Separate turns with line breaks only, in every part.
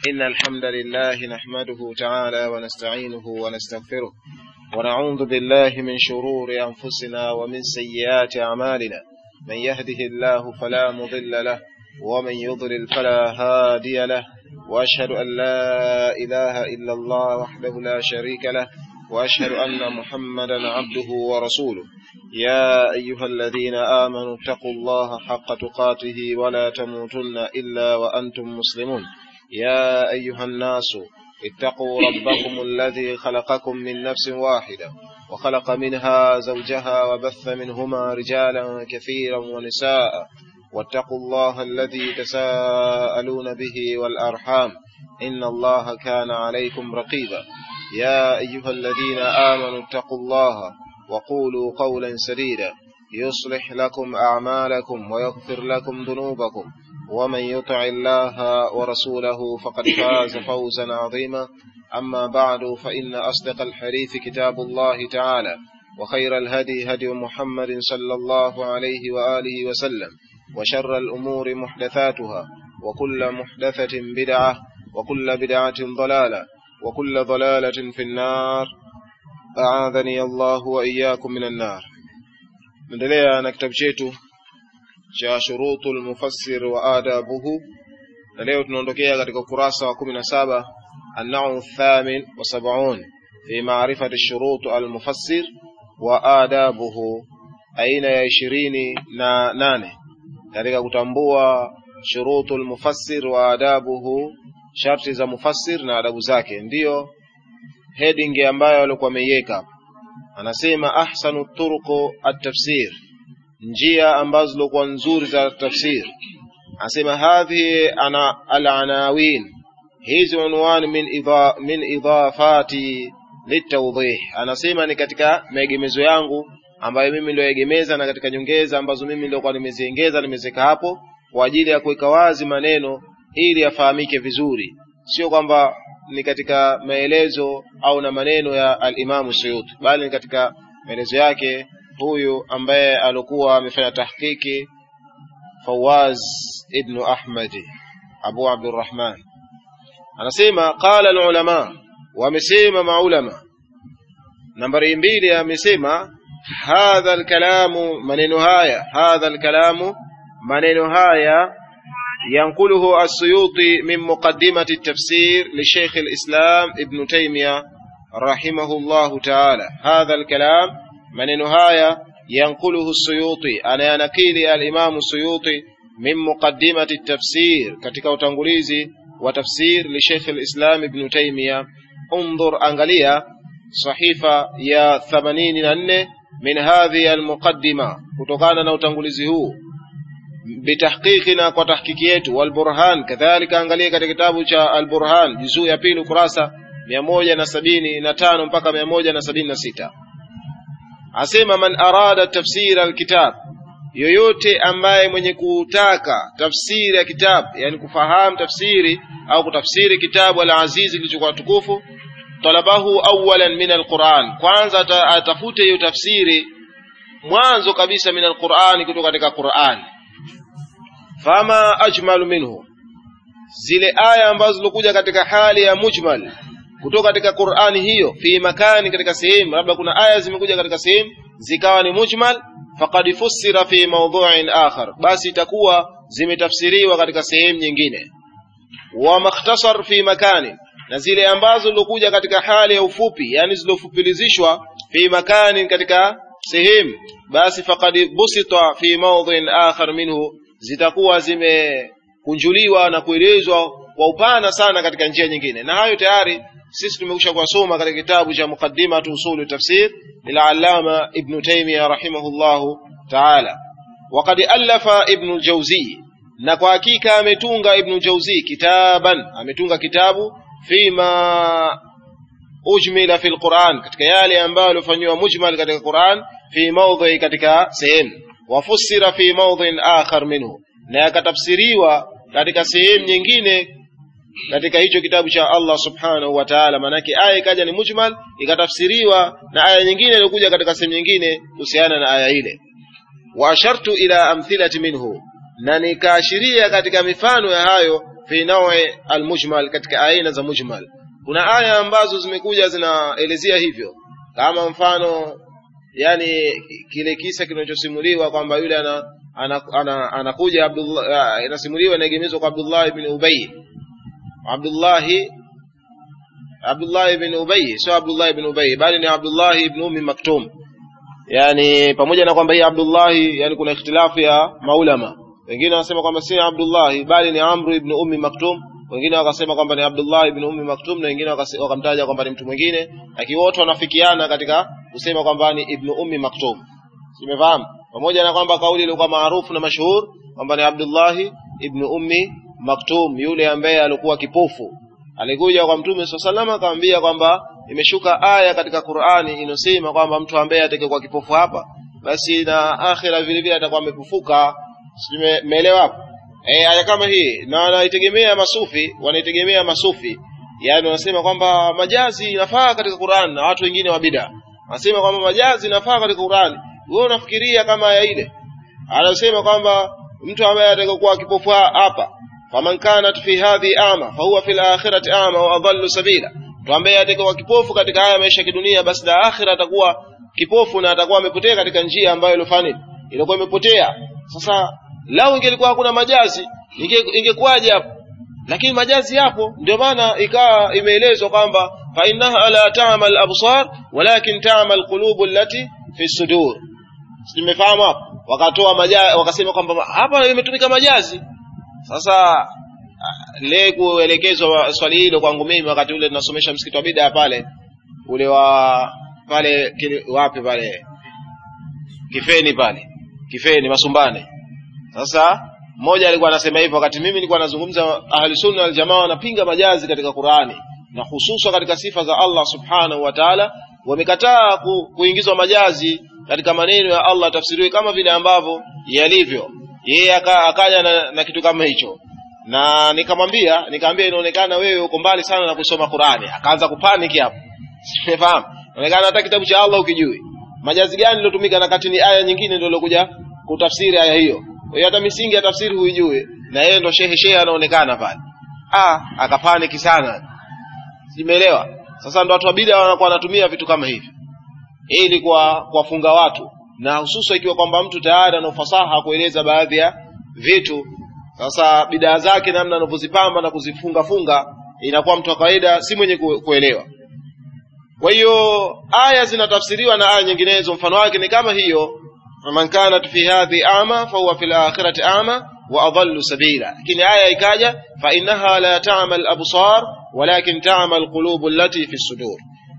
إن الحمد لله نحمده تعالى ونستعينه ونستغفره ونعوذ بالله من شرور أنفسنا ومن سيئات أعمالنا من يهده الله فلا مضل له ومن يضلل فلا هادي له وأشهد أن لا إله إلا الله وحده لا شريك له وأشهد أن محمدا عبده ورسوله يا أيها الذين آمنوا اتقوا الله حق تقاته ولا تموتن إلا وأنتم مسلمون يا أيها الناس اتقوا ربكم الذي خلقكم من نفس واحدة وخلق منها زوجها وبث منهما رجالا كثيرا ونساء واتقوا الله الذي تساءلون به والأرحام إن الله كان عليكم رقيبا يا أيها الذين آمنوا اتقوا الله وقولوا قولا سديدا يصلح لكم أعمالكم ويغفر لكم ذنوبكم ومن يطع الله ورسوله فقد فاز فوزا عظيما أما بعد فإن أصدق الحديث كتاب الله تعالى وخير الهدي هدي محمد صلى الله عليه وآله وسلم وشر الأمور محدثاتها وكل محدثة بدعة وكل بدعة ضلالة وكل ضلالة في النار أعاذني الله وإياكم من النار naendelea na kitabu chetu cha shurutu lmufassir wa adabuhu na leo tunaondokea katika ukurasa wa kumi na saba annau thamin wa sabaun fi maarifati shurutu almufassir wa adabuhu aina ya ishirini na nane katika kutambua shurutu lmufassir wa adabuhu sharti za mufassir na adabu zake ndiyo heading ambayo alikuwa ameiweka anasema ahsanu turuqu at-tafsir njia ambazo zilikuwa nzuri za tafsir anasema hadhihi ana al-anawin hizi unwani min idha, min idafati litawdih anasema ni katika maegemezo yangu ambayo mimi nilioegemeza na katika nyongeza ambazo mimi nilikuwa nimeziongeza nimezeka hapo kwa ajili ya kuweka wazi maneno ili yafahamike vizuri sio kwamba ni katika maelezo au na maneno ya al-Imam Suyuti bali ni katika maelezo yake huyu ambaye alikuwa amefanya tahqiqi Fawaz ibn Ahmad Abu Abdurrahman anasema qala al-ulama wamesema maulama nambari mbili amesema hadha al-kalamu maneno haya hadha al-kalamu maneno haya ينقله السيوطي من مقدمة التفسير لشيخ الإسلام ابن تيمية رحمه الله تعالى هذا الكلام من نهاية ينقله السيوطي أنا ينقيل الإمام السيوطي من مقدمة التفسير كتك وتنقليزي وتفسير لشيخ الإسلام ابن تيمية انظر أنغليا صحيفة يا ثمانين من هذه المقدمة kutokana na utangulizi huu bitahqiqina kwa tahkiki yetu walburhan kadhalika angalia katika kitabu cha alburhan juzuu ya pili ukurasa mia moja na sabini na tano mpaka mia moja na sabini na sita asema man arada tafsir alkitab yoyote ambaye mwenye kutaka tafsiri ya kitabu yani kufahamu tafsiri au kutafsiri kitabu alazizi kilichokuwa tukufu talabahu awalan min alquran kwanza atafute hiyo tafsiri mwanzo kabisa min alquran kutoka katika qurani fama ajmalu minhu zile aya ambazo zilikuja katika hali ya mujmal kutoka katika Qur'ani hiyo fi makani katika sehemu labda kuna aya zimekuja katika sehemu zikawa ni mujmal faqad fussira fi mawdhu'in akhar basi itakuwa zimetafsiriwa katika sehemu nyingine wa makhtasar fi makani na zile ambazo zilikuja katika hali ya ufupi yani zilofupilizishwa fi makani katika sehemu basi faqad busita fi mawdhu'in akhar minhu zitakuwa zimekunjuliwa na kuelezwa kwa upana sana katika njia nyingine na hayo tayari sisi tumekusha kuwasoma katika kitabu cha muqaddimatu usulu tafsir lilallama ibn taymiya rahimahullahu taala waqad allafa ibn jawzi na kwa hakika ametunga ibn jawzi kitaban ametunga kitabu fima ujmila fi alquran katika yale ambayo yalifanywa mujmal katika quran fi mawdhi katika sehemu wafussira fi mawdhin akhar minhu na yakatafsiriwa katika sehemu nyingine katika hicho kitabu cha Allah subhanahu wa ta'ala manake aya ikaja ni mujmal ikatafsiriwa na aya nyingine iliyokuja katika sehemu nyingine kuhusiana na aya ile wa ashartu ila amthilati minhu na nikaashiria katika mifano ya hayo fi nawi almujmal katika aina za mujmal kuna aya ambazo zimekuja zinaelezea hivyo kama mfano yani kile kisa kinachosimuliwa kwamba yule ana anakuja ana, ana, ana Abdullah inasimuliwa inaegemezwa kwa Abdullah ibn Ubay Abdullah Abdullah ibn Ubay sio Abdullah ibn Ubay bali ni Abdullah ibn Ummi Maktum yani pamoja na kwamba hii Abdullah yani kuna ikhtilafu ya maulama wengine wanasema kwamba si Abdullah bali ni Amr ibn Ummi Maktum wengine wakasema kwamba ni Abdullah ibn Ummi Maktum na wengine wakamtaja kwamba ni mtu mwingine lakini wote wanafikiana katika kusema kwamba ni ibn Ummi Maktum simefahamu pamoja na kwamba kauli ilikuwa maarufu na mashuhur kwamba ni Abdullah ibn Ummi Maktum yule ambaye alikuwa kipofu alikuja kwa Mtume swalla salama akamwambia kwamba imeshuka aya katika Qur'ani inosema kwamba mtu ambaye atakayekuwa kipofu hapa basi na akhira vile vile atakuwa amefufuka simeelewa hapo eh aya kama hii na wanaitegemea masufi wanaitegemea masufi yani wanasema kwamba majazi inafaa katika Qur'an na watu wengine wa bid'a wanasema kwamba majazi inafaa katika Qur'an wewe unafikiria kama aya ile anasema kwamba mtu ambaye atakayokuwa kipofu hapa faman kanat fi hadhi ama fahuwa fil akhirati ama wa adallu sabila mtu ambaye atakayokuwa kipofu katika haya maisha ya kidunia basi na akhira atakuwa kipofu na atakuwa amepotea katika njia ambayo ilofani ilikuwa imepotea sasa lau ingelikuwa hakuna majazi ingekuwaje hapo lakini majazi yapo ndio maana ikawa imeelezwa kwamba fa innaha la ta'mal absar walakin ta'mal qulubu allati fi sudur simefahamu hapo wakatoa majazi wakasema kwamba hapa imetumika majazi sasa le kuelekezwa swali hilo kwangu mimi wakati ule tunasomesha msikiti wa bid'a pale ule wa pale kile, wapi pale kifeni pale kifeni masumbane sasa mmoja alikuwa anasema hivyo wakati mimi nilikuwa nazungumza ahli sunna wal jamaa wanapinga majazi katika Qur'ani na hususa katika sifa za Allah subhanahu wa ta'ala wamekataa ku, kuingizwa majazi katika maneno ya Allah tafsiriwe kama vile ambavyo yalivyo yeye akaja na, na kitu kama hicho na nikamwambia nikamwambia inaonekana wewe uko mbali sana na kusoma Qur'ani akaanza kupaniki hapo sifahamu inaonekana hata kitabu cha Allah ukijui majazi gani lilotumika na kati ni aya nyingine ndio ilokuja kutafsiri aya hiyo kwa hiyo hata misingi ya tafsiri huijui na yeye ndo shehe shehe anaonekana pale ah akapaniki sana simeelewa sasa ndo watu wa bid'a wanakuwa wanatumia vitu kama hivi ili kwa kuwafunga watu na hususa ikiwa kwamba mtu tayari ana ufasaha kueleza baadhi ya vitu sasa bidaa zake namna anavyozipamba na kuzifunga funga inakuwa mtu wa kawaida si mwenye kuelewa kwa hiyo aya zinatafsiriwa na aya nyinginezo mfano wake ni kama hiyo man kanat fi hadhi ama fahuwa fil akhirati ama wa adallu sabila lakini aya ikaja fa innaha la ta'mal absar walakin ta'mal qulubu allati fi sudur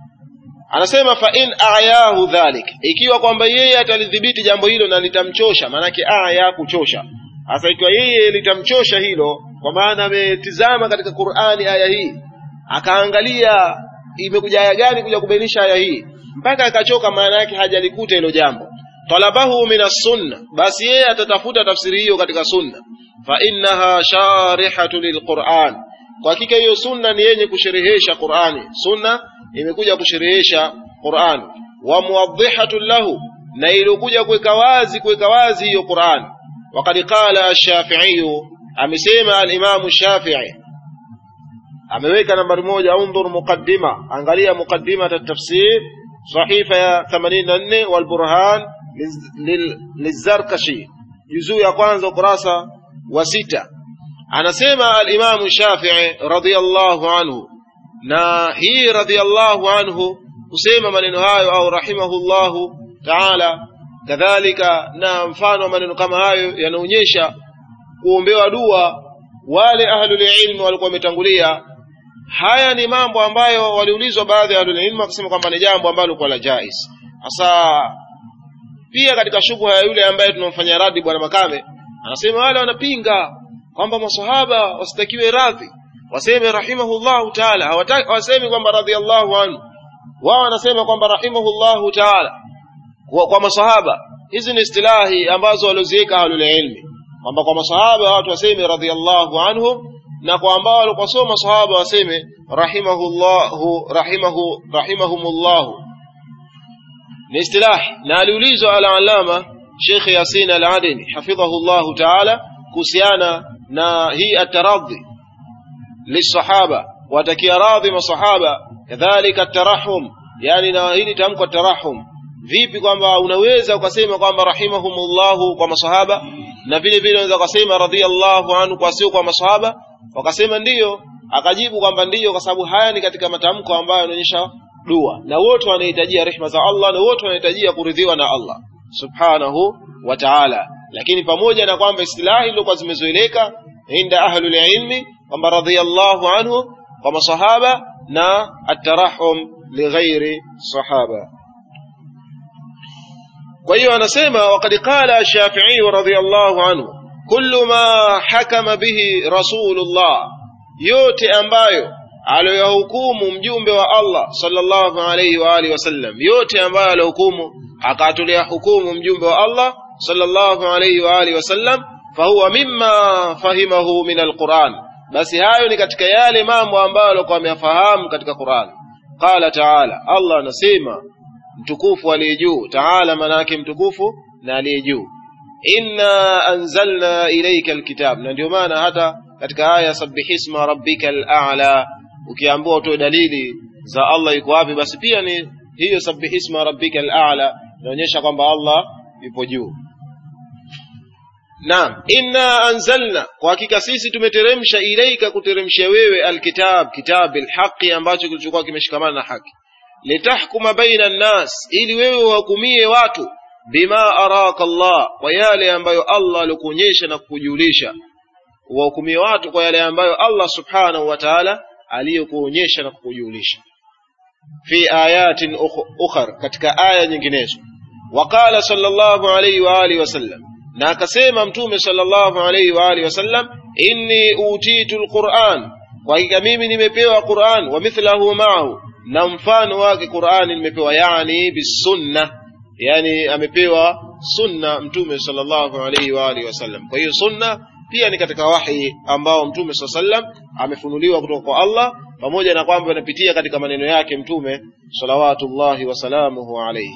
anasema fa in ayahu dhalik ikiwa kwamba yeye atalidhibiti jambo hilo na litamchosha maanake aya kuchosha hasa ikiwa yeye litamchosha hilo kwa maana ametizama katika Qur'ani aya hii akaangalia imekuja aya gani kuja kubainisha aya hii mpaka akachoka maana yake hajalikuta hilo jambo talabahu min sunna basi yeye atatafuta tafsiri hiyo katika sunna fa innaha sharihatu lilquran kwa hakika hiyo sunna ni yenye kusherehesha Qur'ani sunna imekuja kusherehesha Qur'ani wa muwadhihatu lahu na ilikuja kuweka wazi kuweka wazi hiyo Qur'ani وقد قال الشافعي amesema al-Imam Shafi'i ameweka nambari moja undhur muqaddima angalia muqaddima at-tafsir sahifa ya 84 wal burhan lizarkashi juzuu ya kwanza ukurasa wa sita anasema al-Imam Shafi'i radiyallahu anhu na hii radiyallahu anhu kusema maneno hayo au rahimahullahu ta'ala kadhalika na mfano wa maneno kama hayo yanaonyesha kuombewa dua wale ahlul ilmi walikuwa wametangulia haya ni mambo ambayo waliulizwa baadhi ya ahlul ilmi wakasema kwamba ni jambo ambalo lilikuwa la jais hasa pia katika shubha ya yule ambaye tunamfanyia radi bwana makame anasema wale wanapinga kwamba masahaba wasitakiwe radhi waseme rahimahullahu taala hawasemi kwamba radhiallahu anhu wao wanasema kwamba rahimahullahu taala kwa, kwa masahaba hizi ni istilahi ambazo walioziweka ahlul ilmi kwamba kwa masahaba watu waseme radhiallahu anhum na kwa ambao walikuwa sio masahaba waseme rahimahullahu rahimahu rahimahumullahu ni istilahi na aliulizwa al-allama Sheikh Yasin al-Adeni hafidhahu Allah ta'ala kuhusiana na hii ataradhi lisahaba watakia radhi masahaba kadhalika tarahum yani na hili tamko tarahum vipi kwamba unaweza ukasema kwamba rahimahumullahu kwa masahaba na vile vile unaweza ukasema radhiallahu anhu kwa sio kwa masahaba wakasema ndiyo akajibu kwamba ndiyo kwa sababu haya ni katika matamko ambayo yanaonyesha dua na wote wanahitajia rehma za Allah na wote wanahitajia kuridhiwa na Allah subhanahu wa ta'ala lakini pamoja na kwamba istilahi ilikuwa zimezoeleka inda ahlul ilmi kwamba radhiyallahu anhu kwa masahaba na atarahum lighairi sahaba kwa hiyo anasema waqad qala Shafi'i radhiyallahu anhu kullu ma hakama bihi rasulullah yote ambayo aliyohukumu mjumbe wa Allah sallallahu alayhi wa alihi wasallam yote ambayo aliyohukumu akatolea hukumu mjumbe wa Allah sallallahu alayhi wa alihi wasallam fahuwa mimma fahimahu min alquran basi hayo ni katika yale mambo ambayo alikuwa ameyafahamu katika Qur'an qala ta'ala Allah anasema mtukufu aliye juu ta'ala manake mtukufu na aliye juu inna anzalna ilayka alkitab na ndio maana hata katika aya sabbihisma rabbikal a'la ukiambiwa utoe dalili za Allah yuko wapi basi pia ni hiyo sabbihisma rabbikal a'la inaonyesha kwamba Allah yupo juu Naam, inna anzalna, kwa hakika sisi tumeteremsha ilaika, kuteremsha wewe alkitab, kitab alhaqi, ambacho kilichokuwa kimeshikamana na haki, litahkuma baina nnas, ili wewe uhukumie watu, bima araka Allah, kwa yale ambayo Allah alikuonyesha na kukujulisha, uwahukumie watu kwa yale ambayo Allah subhanahu wa ta'ala aliyokuonyesha na kukujulisha, fi ayatin ukhar, katika aya nyinginezo. Waqala sallallahu alayhi wa alihi wasallam na akasema mtume sallallahu alayhi wa alihi wasallam inni utitu alquran kwa hakika mimi nimepewa quran wa mithlahu ma'ahu na mfano wake qurani nimepewa yani bisunna yani amepewa sunna mtume sallallahu alayhi wa alihi wasallam kwa hiyo sunna pia ni katika wahi ambao mtume sallallahu alayhi wasallam amefunuliwa kutoka kwa Allah pamoja na kwamba inapitia katika maneno yake mtume salawatullahi wasalamuhu alayhi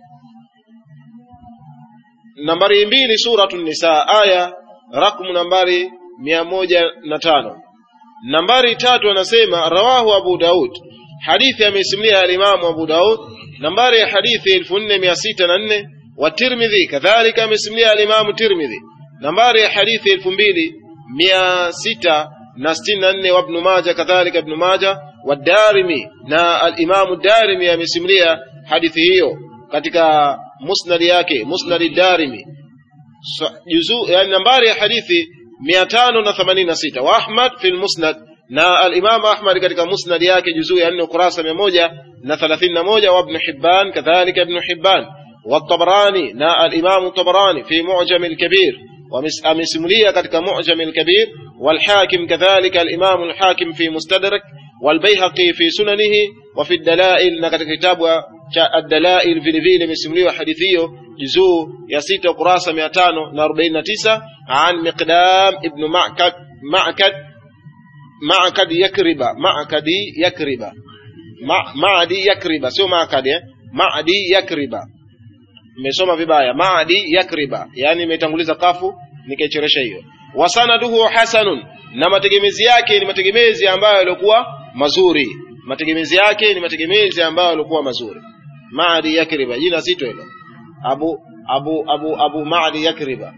nambari mbili suratu nisa aya rakmu nambari mia moja na tano nambari tatu anasema rawahu abu daud hadithi amesimulia alimamu abu daud nambari ya hadithi elfu nne mia sita na nne wa tirmidhi kadhalika amesimulia alimamu tirmidhi nambari ya hadithi elfu mbili mia sita na sitini na nne wa ibnu maja kadhalika ibnu maja wa darimi na alimamu darimi amesimulia hadithi hiyo katika musnad yake musnad darimi so, juzu yani nambari ya hadithi 586 wa Ahmad fi musnad na al-Imam Ahmad katika musnad yake juzuu ya 4 ukurasa 131 wa Ibn Hibban kadhalika Ibn Hibban wa Tabarani na al-Imam Tabarani fi Mu'jam al-Kabir ومسمولية كتك معجم الكبير والحاكم كذلك الإمام الحاكم في مستدرك والبيهقي في سننه وفي الدلائل نكتك كتاب الدلائل في vile imesimuliwa hadithi hiyo juzuu ya sita ukurasa mia tano na arobaini na tisa an miqdam ibnu makad makad makad yakriba makadi yakriba Ma, maadi yakriba sio makad eh? maadi yakriba nimesoma vibaya maadi yakriba yani imetanguliza kafu nikaichoresha hiyo wasanaduhu hasanun na mategemezi yake ni mategemezi ambayo yalikuwa mazuri mategemezi yake ni mategemezi ambayo yalikuwa mazuri maadi yakriba jina zito hilo abu abu abu abu maadi yakriba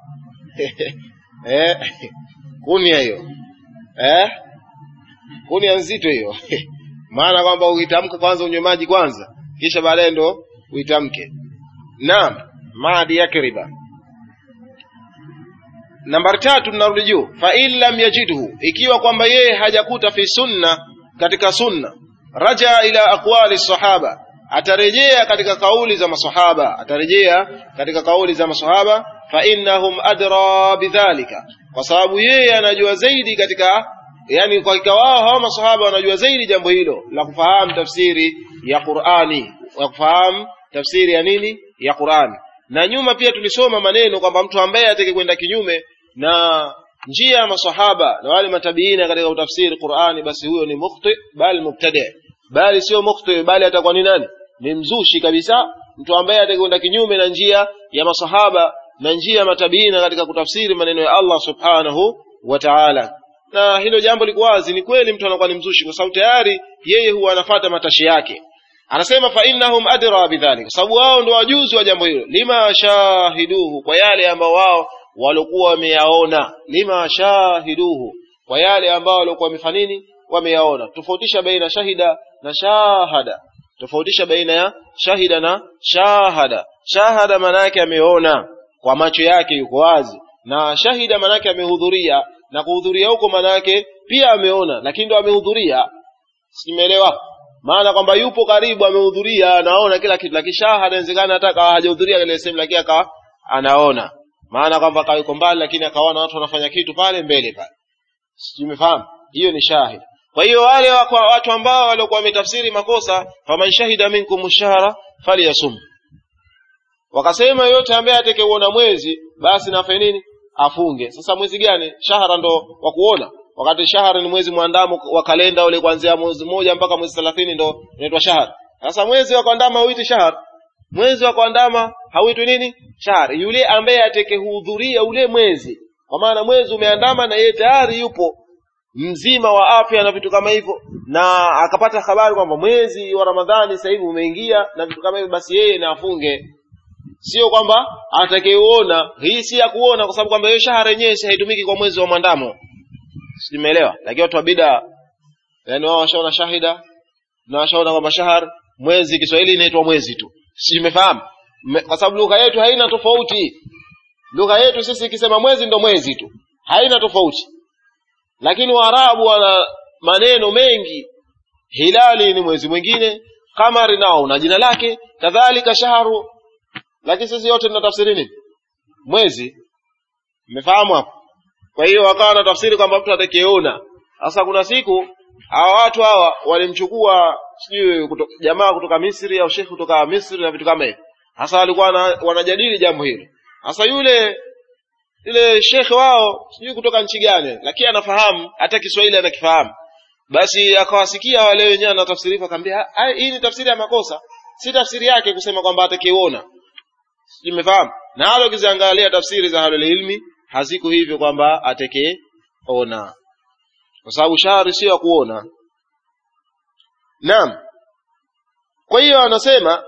eh kunia hiyo eh kunia nzito hiyo maana kwamba uitamke kwanza unywe maji kwanza kisha baadaye ndo uitamke naam maadi yakriba nambari tatu tunarudi juu fa in lam yajidhu ikiwa kwamba yeye hajakuta fi sunna katika sunna raja ila aqwali sahaba atarejea katika kauli za masahaba atarejea katika kauli za masahaba fa innahum adra bidhalika kwa sababu yeye anajua zaidi katika yani kwa hakika wao hawa masahaba wanajua zaidi jambo hilo la kufahamu tafsiri ya Qur'ani ya kufahamu tafsiri ya nini ya Qur'ani na nyuma pia tulisoma maneno kwamba mtu ambaye atake kwenda kinyume na njia ya masahaba na wale matabiina katika utafsiri Qur'ani basi huyo ni mukhti bali mubtadi bali sio mukhti bali atakuwa ni nani ni mzushi kabisa mtu ambaye atakwenda kinyume na njia ya masahaba na njia ya matabiina katika kutafsiri maneno ya Allah subhanahu wa ta'ala na hilo jambo liko wazi ni kweli mtu anakuwa ni mzushi kwa sababu tayari yeye huwa anafata matashi yake anasema fa innahum adra bidhalik kwa sababu wao ndio wajuzi wa jambo hilo lima shahiduhu kwa yale ambao wao walikuwa wameyaona lima shahiduhu kwa yale ambao walikuwa wamefanya nini wameyaona tofautisha baina shahida na shahada tofautisha baina ya shahida na shahada shahada maana yake ameona kwa macho yake yuko wazi na shahida maana yake amehudhuria na kuhudhuria huko maana yake pia ameona lakini ndo amehudhuria simeelewa maana kwamba yupo karibu amehudhuria anaona kila kitu lakini shahada inawezekana hata akawa hajahudhuria ile sehemu lakini akawa anaona maana kwamba akawa yuko mbali lakini akaona watu wanafanya kitu pale mbele pale simefahamu hiyo ni shahid kwa hiyo wale kwa watu ambao waliokuwa wametafsiri makosa faman shahida minkum shahra falyasum wakasema yote ambaye atakayeuona mwezi basi nafanye nini afunge sasa mwezi gani shahara ndo wa kuona wakati shahara ni mwezi mwandamo wa kalenda ule kuanzia mwezi moja mpaka mwezi thelathini ndo unaitwa shahara sasa mwezi wa kuandama hauitwi shahara mwezi wa kuandama hauitwi nini shahara yule ambaye atakayehudhuria ule mwezi kwa maana mwezi umeandama na yeye tayari yupo mzima wa afya na vitu kama hivyo na akapata habari kwamba mwezi wa ramadhani sasa hivi umeingia na vitu kama hivyo basi yeye na afunge sio kwamba atakayeona hii si ya kuona kwa sababu kwamba hiyo shahara yenyewe haitumiki kwa mwezi wa mwandamo simeelewa lakini watu wa bida yani wao washaona shahida na washaona kwamba shahar mwezi Kiswahili inaitwa mwezi tu si umefahamu kwa sababu lugha yetu haina tofauti lugha yetu sisi ikisema mwezi ndo mwezi tu haina tofauti lakini waarabu wana maneno mengi hilali ni mwezi mwingine kamari nao una jina lake kadhalika shaharu lakini sisi yote tunatafsiri nini mwezi mmefahamu hapo kwa hiyo wakawa na tafsiri kwamba mtu atakayeona sasa kuna siku hawa watu hawa walimchukua sijui kuto, jamaa kutoka misri au shekhi kutoka misri na vitu kama hivyo sasa walikuwa wanajadili jambo hilo sasa yule yule shekhe wao sijui kutoka nchi gani lakini anafahamu hata kiswahili anakifahamu basi akawasikia wale wenyewe anatafsiriwa akamwambia hii ni tafsiri ya makosa si tafsiri yake kusema kwamba atakiona imefahamu na halo ukiziangalia tafsiri za halul ilmi haziko hivyo kwamba atekeona kwa sababu shahari sio ya kuona naam kwa hiyo anasema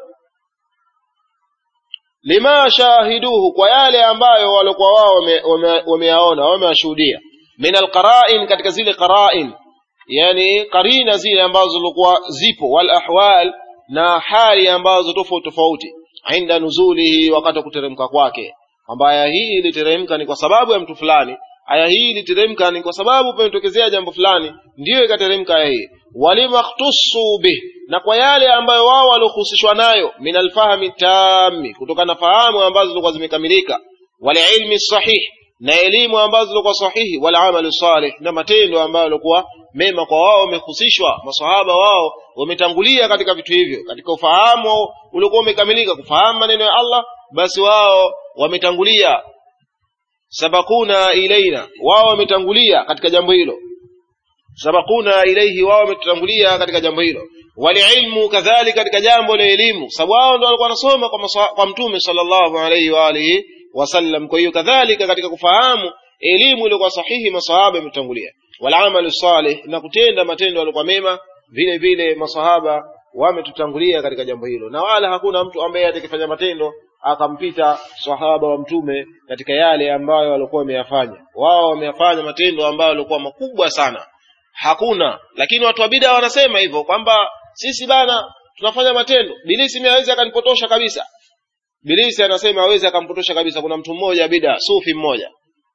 lima shahiduhu kwa yale ambayo walikuwa wao wameyaona wameyashuhudia min alqara'in katika zile qara'in yani karina zile ambazo zilikuwa zipo wal ahwal na hali ambazo tofauti tofauti inda nuzulihi wakati wa kuteremka kwake kwamba aya hii iliteremka ni kwa sababu ya mtu fulani aya hii iliteremka ni kwa sababu pametokezea jambo fulani ndiyo ikateremka aya hii walimakhtusu bih na kwa yale ambayo wao waliohusishwa nayo min alfahmi tami kutokana na fahamu ambazo zilikuwa zimekamilika walilmi sahih na elimu ambazo zilikuwa sahihi wal amalu salih na matendo ambayo yalikuwa mema kwa wao wamehusishwa masahaba wao wametangulia katika vitu hivyo katika ufahamu uliokuwa umekamilika kufahamu maneno ya Allah basi wao wametangulia sabakuna ilaina wao wametangulia katika jambo hilo sabakuna ilaihi wao wametangulia katika jambo hilo walilmu kadhalika katika jambo la elimu sababu wao ndio walikuwa wanasoma kwa, kwa mtume sallallahu alaihi wa alihi wasallam kwa hiyo kadhalika katika kufahamu elimu iliyokuwa sahihi masahaba imetangulia walamalu salih na kutenda matendo yaliokuwa mema vile vile masahaba wametutangulia katika jambo hilo na wala hakuna mtu ambaye atakifanya matendo akampita sahaba wa mtume katika yale ambayo walikuwa wameyafanya wao wameyafanya matendo ambayo yalikuwa makubwa sana hakuna lakini watu wa bida wanasema hivyo kwamba sisi bana tunafanya matendo bilisi mimi hawezi akanipotosha kabisa bilisi anasema hawezi akampotosha kabisa kuna mtu mmoja bida sufi mmoja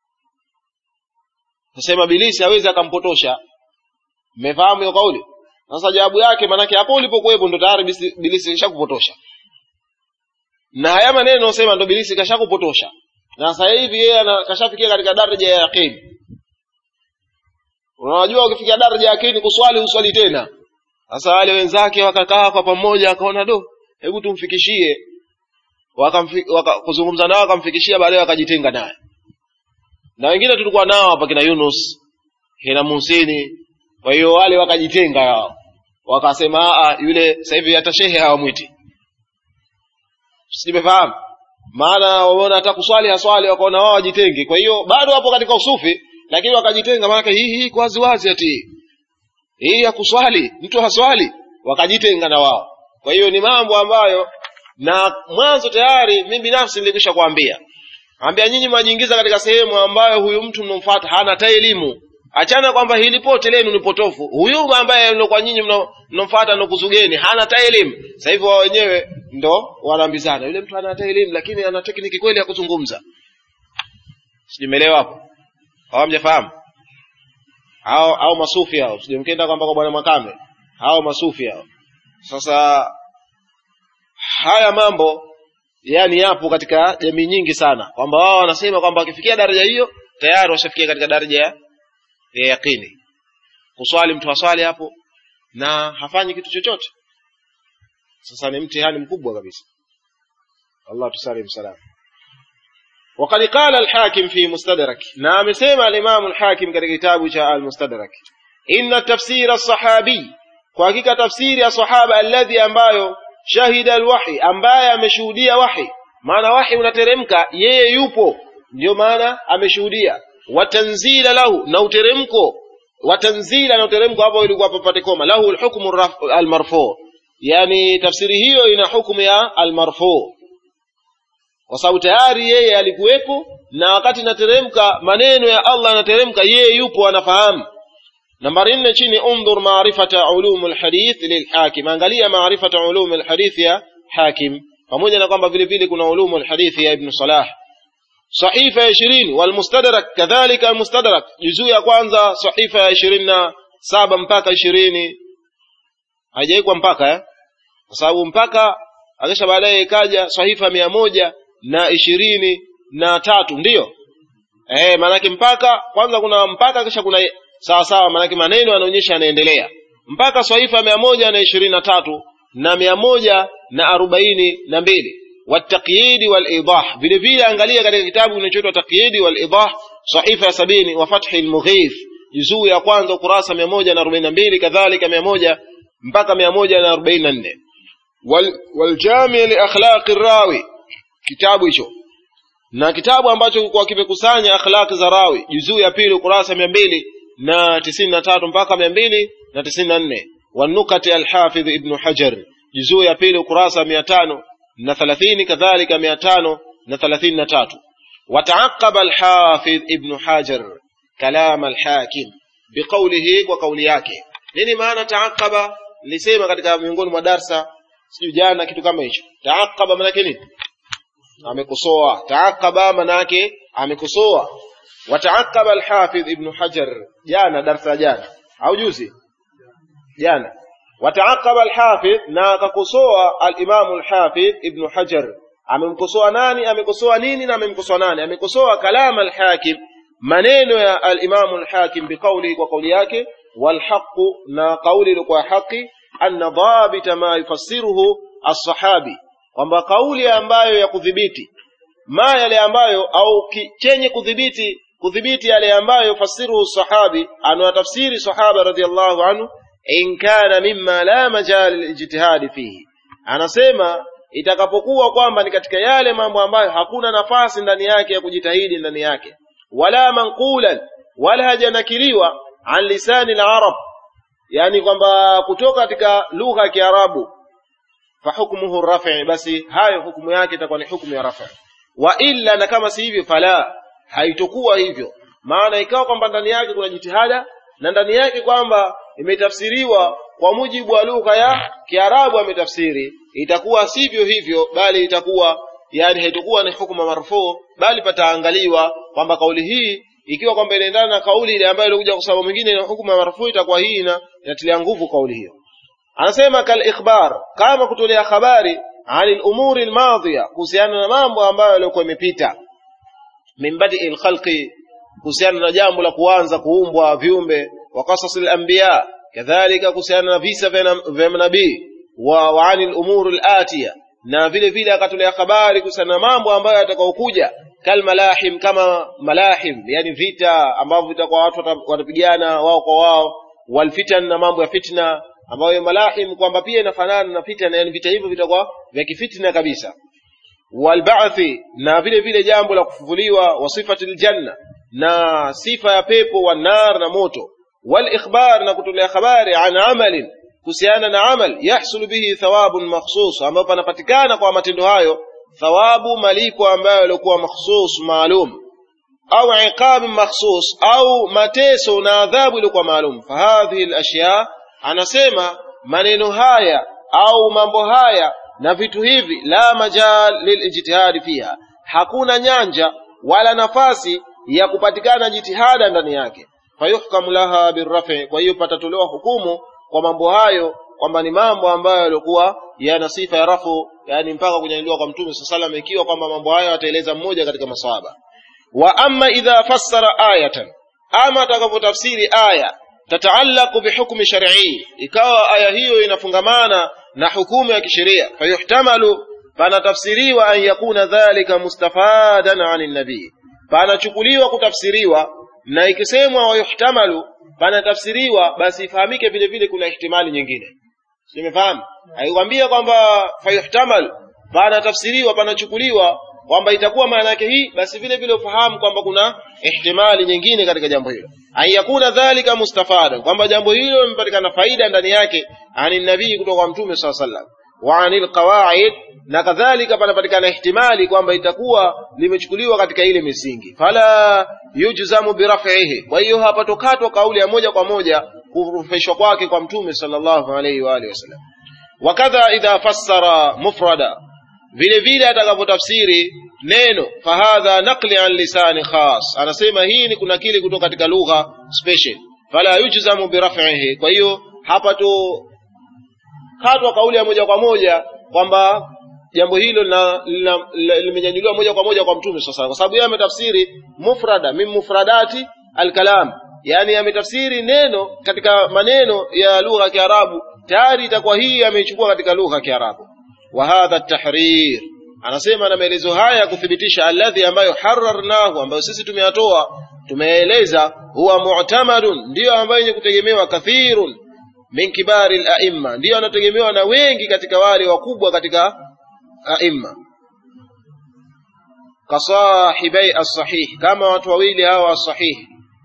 nasema bilisi hawezi akampotosha mmefahamu hiyo kauli sasa jawabu yake manake hapo ulipokuwepo ndo tayari bilisi kishakupotosha na haya maneno sema ndo bilisi kashakupotosha na sasa hivi yeye kashafikia katika daraja ya yaqini unajua ukifikia daraja ya yaqini kuswali uswali tena sasa wale wenzake wakakaa kwa pamoja akaona do hebu tumfikishie waka, kuzungumza nao akamfikishia baadaye wakajitenga naye na wengine tulikuwa nao hapa kina Yunus kina Musini kwa hiyo wale wakajitenga wao wakasema a yule sasa hivi hata shehe hawamwiti simefahamu maana wameona hata kuswali haswali wakaona wao wajitenge kwa hiyo bado hapo katika usufi lakini wakajitenga maanake hii hii kwa waziwazi ati hii ya kuswali mtu haswali wakajitenga na wao kwa hiyo ni mambo ambayo na mwanzo tayari mimi binafsi nilikwisha kuambia ambia nyinyi mwajiingiza katika sehemu ambayo huyu mtu mnomfuata hana hata elimu achana kwamba hili pote lenu ni potofu huyu ambaye kwa nyinyi mnomfuata nokuzugeni hana hata elimu sasa hivyo wao wenyewe ndo wanaambizana yule mtu hana hata elimu lakini ana tekniki kweli ya kuzungumza sijumelewa hapo hawamjafahamu au au masufi hao sijamkenda kwamba kwa bwana makame hao masufi hao sasa haya mambo yani yapo katika jamii nyingi sana kwamba wao wanasema kwamba wakifikia daraja hiyo tayari washafikia katika daraja ya ya yaqini kuswali mtu aswali hapo na hafanyi kitu chochote sasa ni mtihani mkubwa kabisa Allah tusalim salam وقد قال الحاكم في مستدرك نعم سيما الإمام الحاكم كتاب كتاب جاء المستدرك إن التفسير الصحابي وحقيقة تفسير الصحابة الذي أنبايو شهد الوحي أنبايا ameshuhudia wahi maana wahi unateremka yeye yupo ndio maana ameshuhudia watanzila lahu na uteremko watanzila na uteremko hapo ilikuwa papate koma lahu alhukmu almarfu yani tafsiri hiyo ina hukumu ya almarfu kwa sababu tayari yeye alikuwepo na wakati inateremka maneno ya Allah yanateremka yeye yupo anafahamu nambari nne chini undhur maarifata ulum alhadith lilhakim angalia maarifata ulum alhadith ya hakim pamoja na kwamba vile vile kuna ulum alhadith ya ibn salah sahifa ya ishirini walmustadrak kadhalika almustadrak juzuu ya kwanza sahifa ya ishirini na saba mpaka ishirini haijaikwa mpaka eh? kwa sababu mpaka akisha baadaye ikaja sahifa mia moja na ishirini na tatu ndiyo eh, maanake mpaka kwanza kuna mpaka kisha kuna sawa sawa maanake maneno yanaonyesha yanaendelea mpaka sahifa mia moja na ishirini na tatu na mia moja na arobaini na mbili والتقييد والإيضاح vile vile angalia katika kitabu kinachoitwa taqyidi wal-idah sahifa ya sabini wa fathi al-mughith juzuu ya kwanza kurasa 142 kadhalika 100 mpaka 144 wal waljami li akhlaq ar-rawi kitabu hicho na kitabu ambacho kwa kimekusanya akhlaq za rawi juzuu ya pili kurasa 200 na 93 mpaka 200 na 94 والنكت الحافظ ابن حجر juzuu ya pili ukurasa 500 na thalathini kadhalika mia tano na thalathini na tatu wataaqaba alhafidh ibnu hajar kalam alhakim biqaulihi kwa kauli yake nini maana taaqaba nilisema katika miongoni mwa darsa sijui jana kitu kama hicho taaqaba maanake nini amekosoa taaqaba maanake amekosoa wataaqaba alhafidh ibnu hajar jana darsa jana au juzi jana وتعقب الحافظ na akakosoa al-Imam al-Hafidh Ibn Hajar amemkosoa nani amekosoa nini na amemkosoa nani amekosoa kalam al-Hakim maneno ya al-Imam al-Hakim biqauli kwa kauli yake والحق na kauli ilikuwa haki anna dhabita ma yufassiruhu as-sahabi kwamba kauli ambayo ya kudhibiti ma yale ambayo au chenye kudhibiti kudhibiti yale ambayo fasiruhu sahabi anawatafsiri sahaba radhiallahu anhu in kana mimma la majal lijtihadi fihi anasema itakapokuwa kwamba ni katika yale mambo ambayo hakuna nafasi ndani yake ya kujitahidi ndani yake wala manqulan wala hajanakiliwa an lisani al-arab yani kwamba kutoka katika lugha ya Kiarabu fa hukmuhu rafi basi hayo hukumu yake itakuwa ni hukumu ya rafi wa illa na kama si hivyo fala haitokuwa hivyo maana ikawa kwamba ndani yake kuna jitihada na ndani yake kwamba imetafsiriwa kwa mujibu wa lugha ya Kiarabu ametafsiri itakuwa sivyo hivyo bali itakuwa yani haitakuwa ni hukuma marfu bali pataangaliwa kwamba kauli hii ikiwa kwamba inaendana na kauli ile ambayo ilikuja kwa sababu mwingine na hukuma marfu itakuwa hii ina inatilia nguvu kauli hiyo anasema kal ikhbar kama kutolea habari anil umuri almadhiya kuhusiana na mambo ambayo yalikuwa imepita min badi alkhalqi kuhusiana na jambo la kuanza kuumbwa viumbe wa qasas alanbiya kadhalika kuhusiana na visa vya manabii wa, wa anil umuri alatiya na vile vile akatolea habari kuhusiana na mambo ambayo yatakayokuja kal malahim kama malahim yani vita ambavyo vitakuwa watu watapigana wao kwa wao wal fitan na mambo ya fitna ambayo malahim kwamba pia inafanana na fitna yani vita hivyo vitakuwa vya kifitna kabisa walba'thi na vile vile jambo la kufufuliwa wa sifatil janna na sifa ya pepo wa nar na moto wal ikhbar na kutolea habari an amalin kuhusiana na amal yahsulu bihi thawabun makhsus ambapo panapatikana kwa matendo hayo thawabu malipo ambayo yalikuwa makhsus maalum au iqab makhsus au mateso na adhabu ilikuwa maalum fahadhihi alashya anasema maneno haya au mambo haya na vitu hivi la majal lilijtihadi fiha hakuna nyanja wala nafasi ya kupatikana jitihada ndani yake fayuhkamu laha birrafi kwa hiyo patatolewa hukumu kwa mambo hayo kwamba ni mambo ambayo yalikuwa yana sifa ya rafu yani mpaka kunyanyuliwa kwa mtume saa salam ikiwa kwamba mambo hayo ataeleza mmoja katika masahaba wa amma idha fassara ayatan ama atakavyotafsiri aya tataallaqu bihukmi shar'i ikawa aya hiyo inafungamana na hukumu ya kisheria fayuhtamalu panatafsiriwa an yakuna dhalika mustafadan anin nabii panachukuliwa kutafsiriwa na ikisemwa wayuhtamalu panatafsiriwa basi ifahamike vile vile kuna ihtimali nyingine simefahamu haikwambia kwamba fayuhtamal panatafsiriwa panachukuliwa kwamba itakuwa maana yake hii basi vile vile ufahamu kwamba kuna ihtimali nyingine katika jambo hilo ayakuna dhalika mustafada kwamba jambo hilo limepatikana faida ndani yake ani nabii kutoka kwa mtume saa sallam wa anil qawaid na kadhalika panapatikana ihtimali kwamba itakuwa limechukuliwa katika ile misingi fala yujzamu biraf'ihi kwa hiyo hapatokatwa kauli ya moja kwa moja kurufishwa kwake kwa mtume sallallahu alaihi wa alihi wasallam wakadha idha fassara mufrada vile vile atakapotafsiri neno fahadha naqli an lisani khas anasema hii ni kuna kile kutoka katika lugha special fala yujzamu biraf'ihi kwa hiyo hapa tu katwa kauli ya moja kwa moja kwamba jambo hilo limenyanyuliwa moja kwa moja kwa mtume sasa kwa sababu yeye ametafsiri mufrada min mufradati alkalam yani ametafsiri neno katika maneno ya lugha ya Kiarabu tayari itakuwa hii ameichukua katika lugha ya Kiarabu wa hadha tahrir anasema na maelezo haya ya kuthibitisha alladhi ambayo hararnahu ambayo sisi tumeyatoa tumeeleza huwa mu'tamadun ndiyo ambayo yenye kutegemewa kathirun min kibari al-a'imma ndiyo anategemewa na wengi katika wale wakubwa katika a'imma kasahibai as-sahih kama watu wawili hawa as-sahih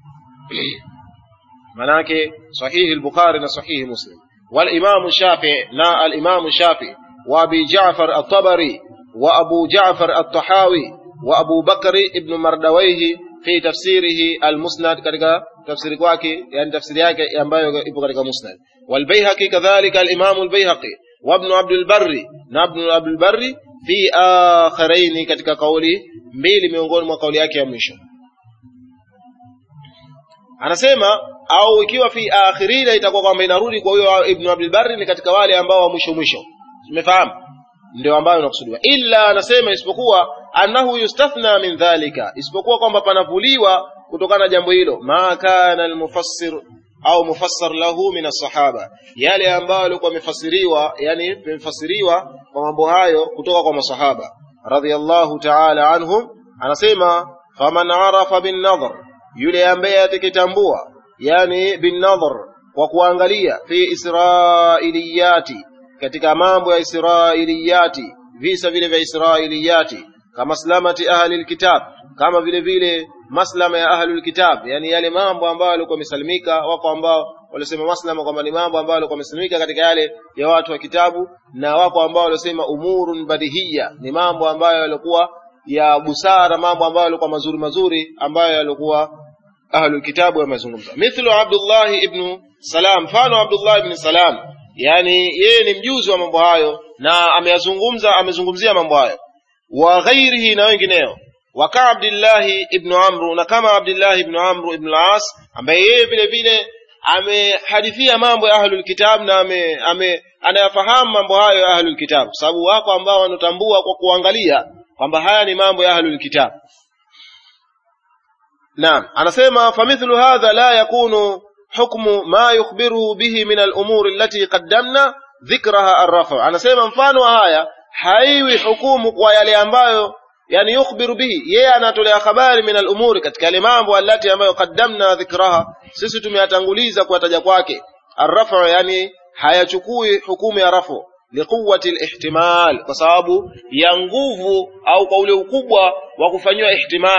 manake sahih al-bukhari na sahih muslim wal imam shafi'i na al imam shafi'i wa abi ja'far at-tabari wa abu ja'far at-tahawi wa abu bakr ibn mardawayhi fi tafsirihi al-musnad katika tafsiri kwake yani tafsiri yake ambayo ipo katika musnad wal bayhaqi kadhalika al-imam al-bayhaqi wa ibn abd al-barri na ibn abd al-barri fi akhiraini katika kauli mbili miongoni mwa kauli yake ya mwisho anasema au ikiwa fi akhirina itakuwa kwamba inarudi kwa huyo ibn abd barri ni katika wale ambao wa mwisho mwisho umefahamu ndio ambayo inakusudiwa illa anasema isipokuwa annahu yustathna min dhalika isipokuwa kwamba panavuliwa kutokana na jambo hilo ma kana almufassir au mufassar lahu min as-sahaba yale ambayo yalikuwa yamefasiriwa yani yamefasiriwa kwa mambo hayo kutoka kwa masahaba radhiyallahu ta'ala anhum anasema faman arafa bin nadhar yule ambaye atakitambua yani bin nadhar kwa kuangalia fi israiliyati katika mambo ya israiliyati visa vile vya israiliyati kama slamati ahli alkitab kama vile vile maslama ya ahli alkitab yani yale mambo ambayo walikuwa wamesalimika wako ambao walisema maslama kwamba ni mambo ambayo walikuwa wamesalimika katika yale ya watu wa kitabu na wako ambao walisema umurun badihia ni mambo ambayo yalikuwa ya busara mambo ambayo yalikuwa mazuri mazuri ambayo yalikuwa ahlul kitabu wamezungumza mithlu Abdullah ibn Salam mfano Abdullah ibn Salam yani yeye ni mjuzi wa mambo hayo na ameyazungumza amezungumzia mambo hayo wa ghairihi na wengineo wa ka Abdullah ibn Amr na kama Abdullah ibn Amr ibn al-As ambaye yeye vile vile amehadithia mambo ya ahlul kitab na ame, ame anayafahamu mambo hayo ya ahlul kitab sababu wako ambao wanatambua kwa kuangalia kwamba haya ni mambo ya ahlul kitab naam anasema famithlu hadha la yakunu hukmu ma yukhbiruhu bihi min al-umur allati qaddamna dhikraha ar-rafa anasema mfano wa haya haiwi hukumu kwa yale ambayo yani yukhbiru bihi yeye anatolea habari min al-umuri katika yale mambo allati ambayo qaddamna dhikraha sisi tumeyatanguliza kuwataja kwake ar-rafa yani hayachukui hukumu ya rafu liquwati al-ihtimal kwa sababu ya nguvu au kwa ule ukubwa wa kufanyiwa ihtimal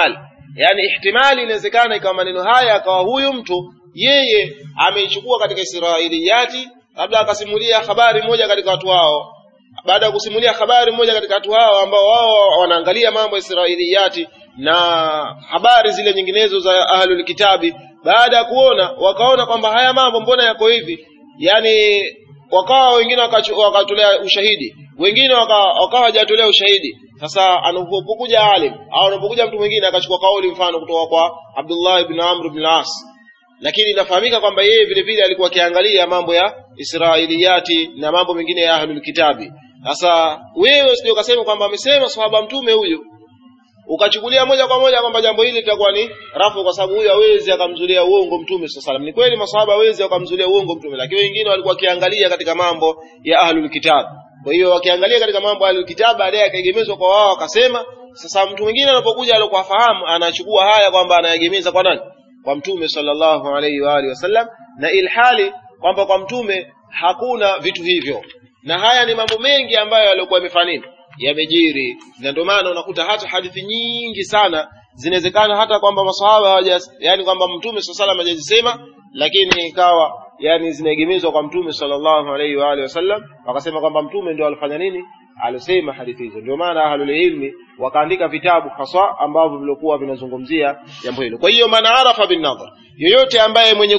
yani ihtimali inawezekana ikawa maneno haya akawa huyu mtu yeye ameichukua katika israiliyati labda akasimulia habari moja katika watu hao baada ya kusimulia habari moja katika watu hao ambao wao wanaangalia mambo ya israiliyati na habari zile nyinginezo za ahlul kitabi baada ya kuona wakaona kwamba haya mambo mbona yako hivi yani wakawa wengine wakatolea ushahidi wengine wakawa hawajatolea ushahidi sasa anapokuja alim au anapokuja mtu mwingine akachukua kauli mfano kutoka kwa Abdullah ibn Amr ibn al-As lakini inafahamika kwamba yeye vile vile alikuwa akiangalia mambo ya Israiliyati na mambo mengine ya ahlul kitabi sasa wewe usije ukasema kwamba amesema sahaba mtume huyu ukachukulia moja kwa moja kwamba jambo hili litakuwa ni rafu kwa sababu huyu hawezi akamzulia uongo mtume sallallahu alaihi Ni kweli masahaba hawezi akamzulia uongo mtume, lakini wengine walikuwa wakiangalia katika mambo ya ahlul kitab. Kwa hiyo wakiangalia katika mambo ya ahlul kitab, baadaye akaegemezwa kwa wao, akasema. Sasa mtu mwingine anapokuja alikuwa fahamu, anachukua haya kwamba anaegemeza kwa nani? Kwa mtume sallallahu alaihi wa alihi wasallam, na ilhali kwamba kwa mtume hakuna vitu hivyo, na haya ni mambo mengi ambayo yalikuwa yamefanya nini yamejiri na ndio maana unakuta hata hadithi nyingi sana zinawezekana hata kwamba masahaba hawaja yani kwamba mtume sallallahu alaihi hajazisema lakini ikawa yani zinaegemezwa kwa mtume sallallahu alaihi wa alihi wasallam wakasema kwamba mtume ndio alifanya nini alisema hadithi hizo ndio maana ahlul ilmi wakaandika vitabu haswa ambavyo vilikuwa vinazungumzia jambo hilo kwa hiyo man arafa bin nadhar yoyote ambaye mwenye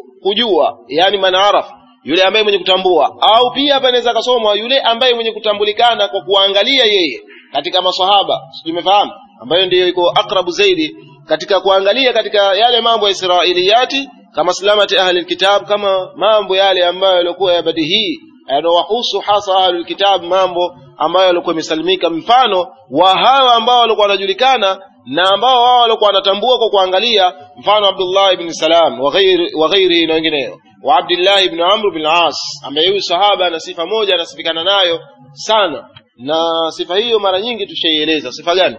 kujua yani man arafa yule ambaye mwenye kutambua au pia hapa inaweza kasomwa yule ambaye mwenye kutambulikana kwa kuangalia yeye katika maswahaba simefahamu ambayo ndiyo iko akrabu zaidi katika kuangalia katika yale mambo ya israiliyati kama salamati ahli alkitab kama mambo yale ambayo yalikuwa ya badihii yanawahusu hasa ahli alkitab mambo ambayo yalikuwa yamesalimika mfano wa hawa ambao walikuwa wanajulikana na ambao wao walikuwa wanatambua kwa kuangalia mfano Abdullah ibn Salam wa ghairi wa ghairi na wengineo wa Abdullah ibn Amr bin As ambaye huyu sahaba ana sifa moja anasifikana nayo sana na sifa hiyo mara nyingi tushaieleza sifa gani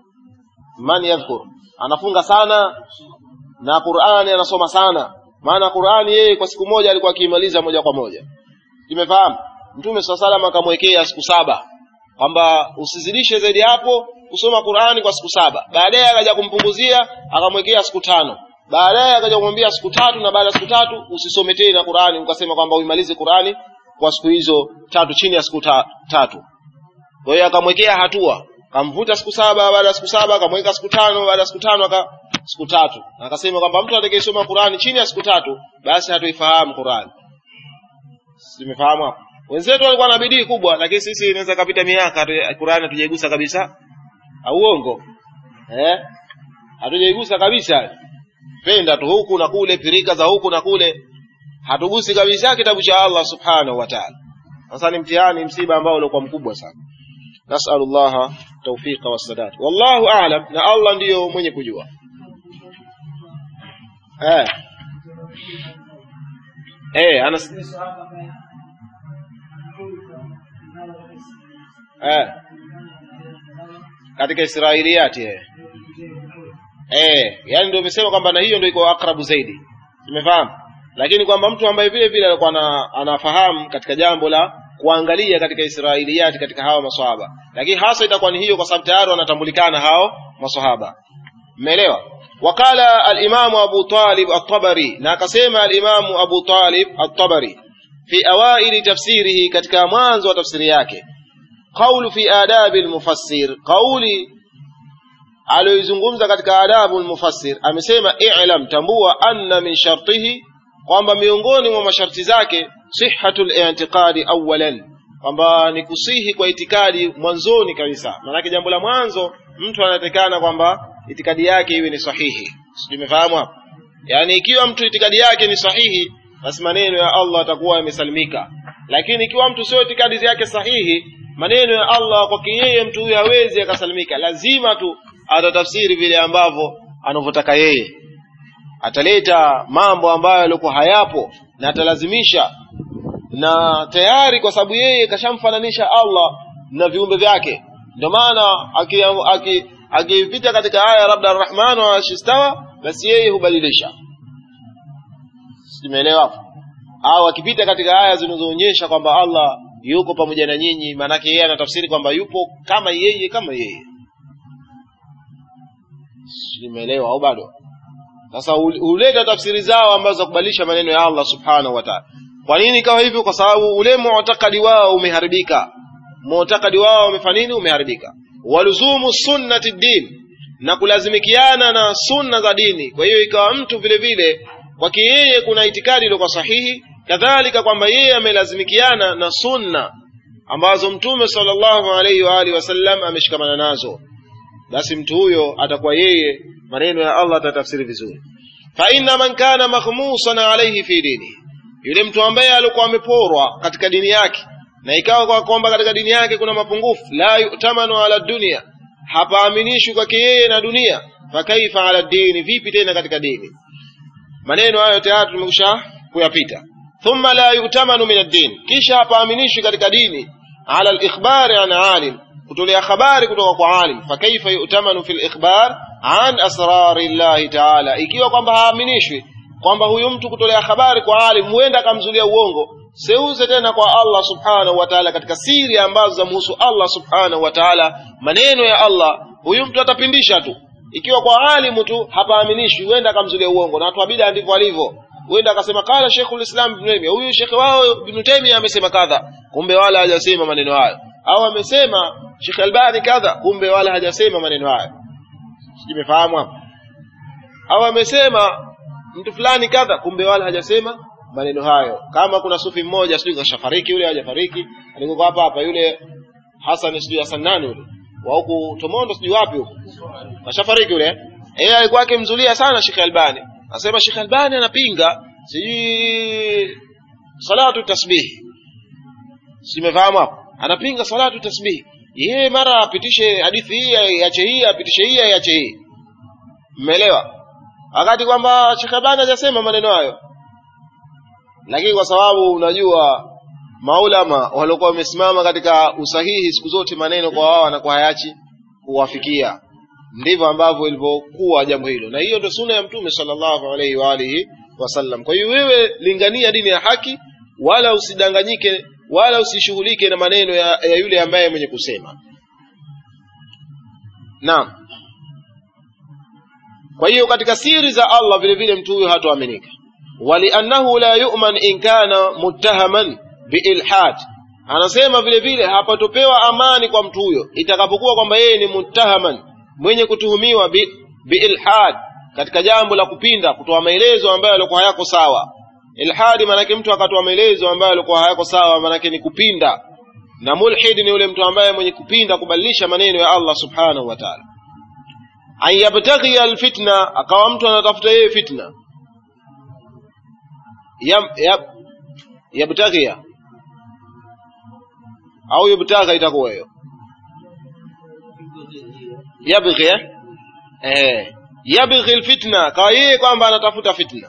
man yadhkur anafunga sana na Qur'ani anasoma sana maana Qur'ani yeye kwa siku moja alikuwa akimaliza moja kwa moja tumefahamu Mtume SAW akamwekea siku saba kwamba usizidishe zaidi hapo kusoma Qur'ani kwa siku saba baadaye akaja kumpunguzia akamwekea siku tano baadaye akaja kumwambia siku tatu na baada ya siku tatu usisome tena Qur'ani ukasema kwamba uimalize Qur'ani kwa siku hizo tatu chini ya siku ta, tatu kwa hiyo akamwekea hatua akamvuta siku saba baada ya siku saba akamweka siku tano baada ya siku tano aka siku tatu na akasema kwamba mtu atakayesoma Qur'ani chini ya siku tatu basi hatoifahamu Qur'ani simefahamu hapo wenzetu walikuwa na bidii kubwa lakini sisi inaweza kapita miaka Qur'ani hatujaigusa kabisa au uongo eh hatujaigusa kabisa penda tu huku na kule pirika za huku na kule hatugusi kabisa kitabu cha Allah subhanahu wa ta'ala sasa ni mtihani msiba ambao ulikuwa mkubwa sana nasallallahu tawfiqa wassadat wallahu a'lam na Allah ndiyo mwenye kujua eh eh anas eh katika Israiliyati eh eh yani ndio umesema kwamba na hiyo ndio iko akrabu zaidi umefahamu lakini kwamba mtu ambaye vile vile alikuwa ana, anafahamu katika jambo la kuangalia katika Israiliyati katika hawa maswahaba lakini hasa itakuwa ni hiyo kwa sababu tayari wanatambulikana hao maswahaba umeelewa wakala al-Imam Abu Talib at-Tabari na akasema al-Imam Abu Talib at-Tabari fi awaili tafsirihi katika mwanzo wa tafsiri yake qawlu fi adabi al-mufassir qawli aliyoizungumza katika adabu al-mufassir amesema i'lam tambua anna min shartihi kwamba miongoni mwa masharti zake sihhatul i'tiqadi awwalan kwamba ni kusihi kwa itikadi mwanzoni kabisa maanake jambo la mwanzo mtu anatekana kwamba itikadi yake iwe ni sahihi tumefahamu hapo yaani ikiwa mtu itikadi yake ni sahihi basi maneno ya Allah atakuwa yamesalimika lakini ikiwa mtu sio itikadi yake sahihi maneno ya Allah kwa yeye mtu huyo hawezi akasalimika lazima tu atatafsiri vile ambavyo anavyotaka yeye ataleta mambo ambayo yalikuwa hayapo na atalazimisha na tayari kwa sababu yeye kashamfananisha Allah na viumbe vyake ndio maana akipita katika aya labda arrahman wa shistawa basi yeye hubadilisha simeelewa au akipita katika aya zinazoonyesha kwamba Allah yuko pamoja na nyinyi maanake yeye anatafsiri kwamba yupo kama yeye kama yeye limeelewa au bado sasa huleta tafsiri zao ambazo za kubadilisha maneno ya Allah subhanahu wa ta'ala kwa nini ikawa hivyo kwa sababu ule mu'takadi wao umeharibika mu'takadi wao umefanya nini umeharibika waluzumu sunnati din na kulazimikiana na sunna za dini kwa hiyo ikawa mtu vile vile kwake yeye kuna itikadi iliyokuwa sahihi kadhalika kwamba yeye amelazimikiana na sunna ambazo mtume sallallahu alaihi wa alihi wasallam ameshikamana nazo basi mtu huyo atakuwa yeye maneno ya Allah atatafsiri vizuri fa inna man kana makhmusan alayhi fi dini yule mtu ambaye alikuwa ameporwa katika dini yake na ikawa kwa kwamba katika dini yake kuna mapungufu la yu'tamanu ala dunia hapaaminishwi kwake yeye na dunia fakaifa ala dini vipi tena katika dini maneno hayo tayari tumekusha kuyapita thumma la yu'tamanu min ad-din kisha hapaaminishwi katika dini ala al-ikhbari an alim kutolea habari kutoka kwa alim fakaifa yu'tamanu fil ikhbar an asrari llahi taala ikiwa kwamba haaminishwi kwamba huyu mtu kutolea habari kwa alim huenda akamzulia uongo seuze tena kwa Allah subhanahu wa ta'ala katika siri ambazo zamhusu Allah subhanahu wa ta'ala maneno ya Allah huyu mtu atapindisha tu ikiwa kwa alimu tu hapaaminishwi huenda akamzulia uongo na watu wa bid'a ndivyo walivyo huenda akasema kala Sheikhul Islam Ibn Taymiyyah huyu Sheikh wao Ibn Taymiyyah amesema kadha kumbe wala hajasema maneno hayo au amesema Sheikh Albani kadha kumbe wala hajasema maneno hayo sijimefahamu hapo au amesema mtu fulani kadha kumbe wala hajasema maneno hayo kama kuna sufi mmoja sijui kashafariki yule hajafariki alikuwa hapa hapa yule Hassan sijui Hassan nani yule wa huku Tomondo sijui wapi huko kashafariki yule yeye alikuwa akimzulia sana Sheikh Albani anasema Sheikh Albani anapinga sijui salatu tasbih simefahamu hapo anapinga salatu tasbih yeye mara apitishe hadithi hii iache hii apitishe hii iache hii mmeelewa wakati kwamba Sheikh Albani hajasema maneno hayo lakini kwa sababu unajua maulama waliokuwa wamesimama katika usahihi siku zote maneno kwa wao wanakuwa hayachi kuwafikia ndivyo ambavyo ilivyokuwa jambo hilo na hiyo ndio sunna ya mtume sallallahu alaihi wa alihi wasallam kwa hiyo wewe lingania dini ya haki wala usidanganyike wala usishughulike na maneno ya, ya yule ambaye mwenye kusema naam kwa hiyo katika siri za Allah vile vile mtu huyo hatoaminika waliannahu la yu'man in kana muttahaman biilhad anasema vile vile hapatopewa amani kwa mtu huyo itakapokuwa kwamba yeye ni muttahaman mwenye kutuhumiwa bi, biilhad katika jambo la kupinda kutoa maelezo ambayo yalikuwa hayako sawa ilhadi maanake mtu akatoa maelezo ambayo yalikuwa hayako sawa maanake ni kupinda na mulhid ni yule mtu ambaye mwenye kupinda kubadilisha maneno ya Allah subhanahu wa ta'ala an yabtaghi alfitna akawa mtu anatafuta yeye fitna yab, yab, yabtaghia au yubtagha itakuwa hiyo yabghi eh yabghi alfitna kwa yeye kwamba anatafuta fitna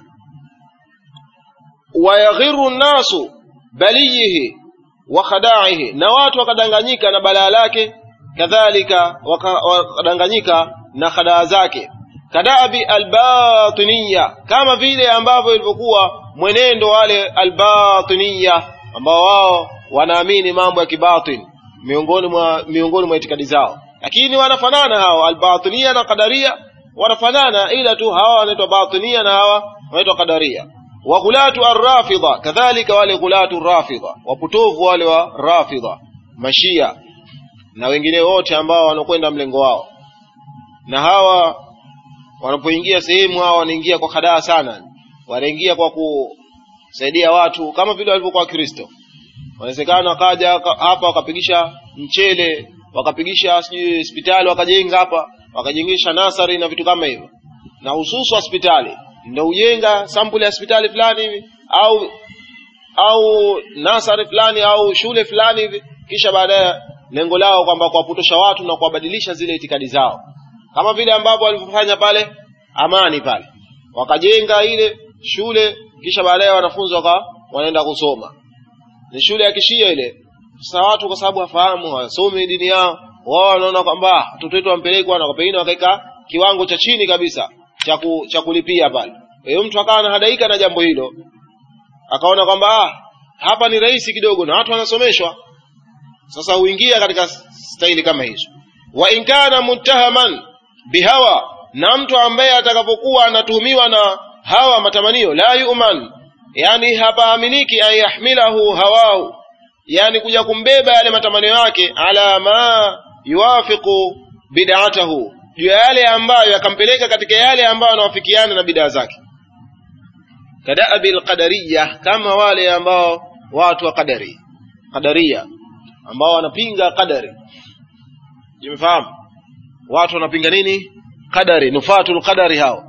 wayaghiru nnasu baliyihi wa khada'ihi na watu wakadanganyika na balaa lake kadhalika wakadanganyika na khadaa zake kadabi albatiniya kama vile ambavyo ilivyokuwa mwenendo wale albatiniya ambao wao wanaamini mambo ya kibatin miongoni mwa miongoni mwa itikadi zao lakini wanafanana hao albatiniya na qadaria wanafanana ila tu hawa wanaitwa batinia na hawa wanaitwa qadaria wa ghulatu arrafidha kadhalika wale ghulatu rafidha wapotovu wale wa rafidha mashia na wengine wote ambao wanakwenda mlengo wao na hawa wanapoingia sehemu hawa wanaingia kwa hadaa sana wanaingia kwa kusaidia watu kama vile walivyokuwa Wakristo wanawezekana wakaja hapa wakapigisha mchele wakapigisha sijui hospitali wakajenga hapa wakajengesha nasari na vitu kama hivyo na hususu hospitali ndio ujenga sampuli ya hospitali fulani hivi au au nasari fulani au shule fulani hivi kisha baadaye lengo lao kwamba kuwapotosha watu na kuwabadilisha zile itikadi zao kama vile ambavyo walivyofanya pale amani pale wakajenga ile shule kisha baadaye wanafunzi waka wanaenda kusoma ni shule ya kishia ile sasa watu kwa sababu hawafahamu hawasomi dini yao wao wanaona kwamba watoto wetu wampelekwa na pengine wakaeka kiwango cha chini kabisa cha cha kulipia pale kwa hiyo mtu akawa anahadaika na jambo hilo akaona kwamba ah, hapa ni rahisi kidogo na watu wanasomeshwa sasa huingia katika staili kama hizo wa in kana muttahaman bihawa na mtu ambaye atakapokuwa anatuhumiwa na hawa matamanio la yu'man yani hapaaminiki an yahmilahu hawahu yani kuja kumbeba yale matamanio yake ala ma yuwafiqu bid'atahu juu ya yale ambayo yakampeleka katika yale ambayo yanawafikiana na bidaa zake kadaabi alqadariya kama wale ambao watu wa qadari qadaria ambao wanapinga qadari jimefahamu watu wanapinga nini qadari nufatul qadari hao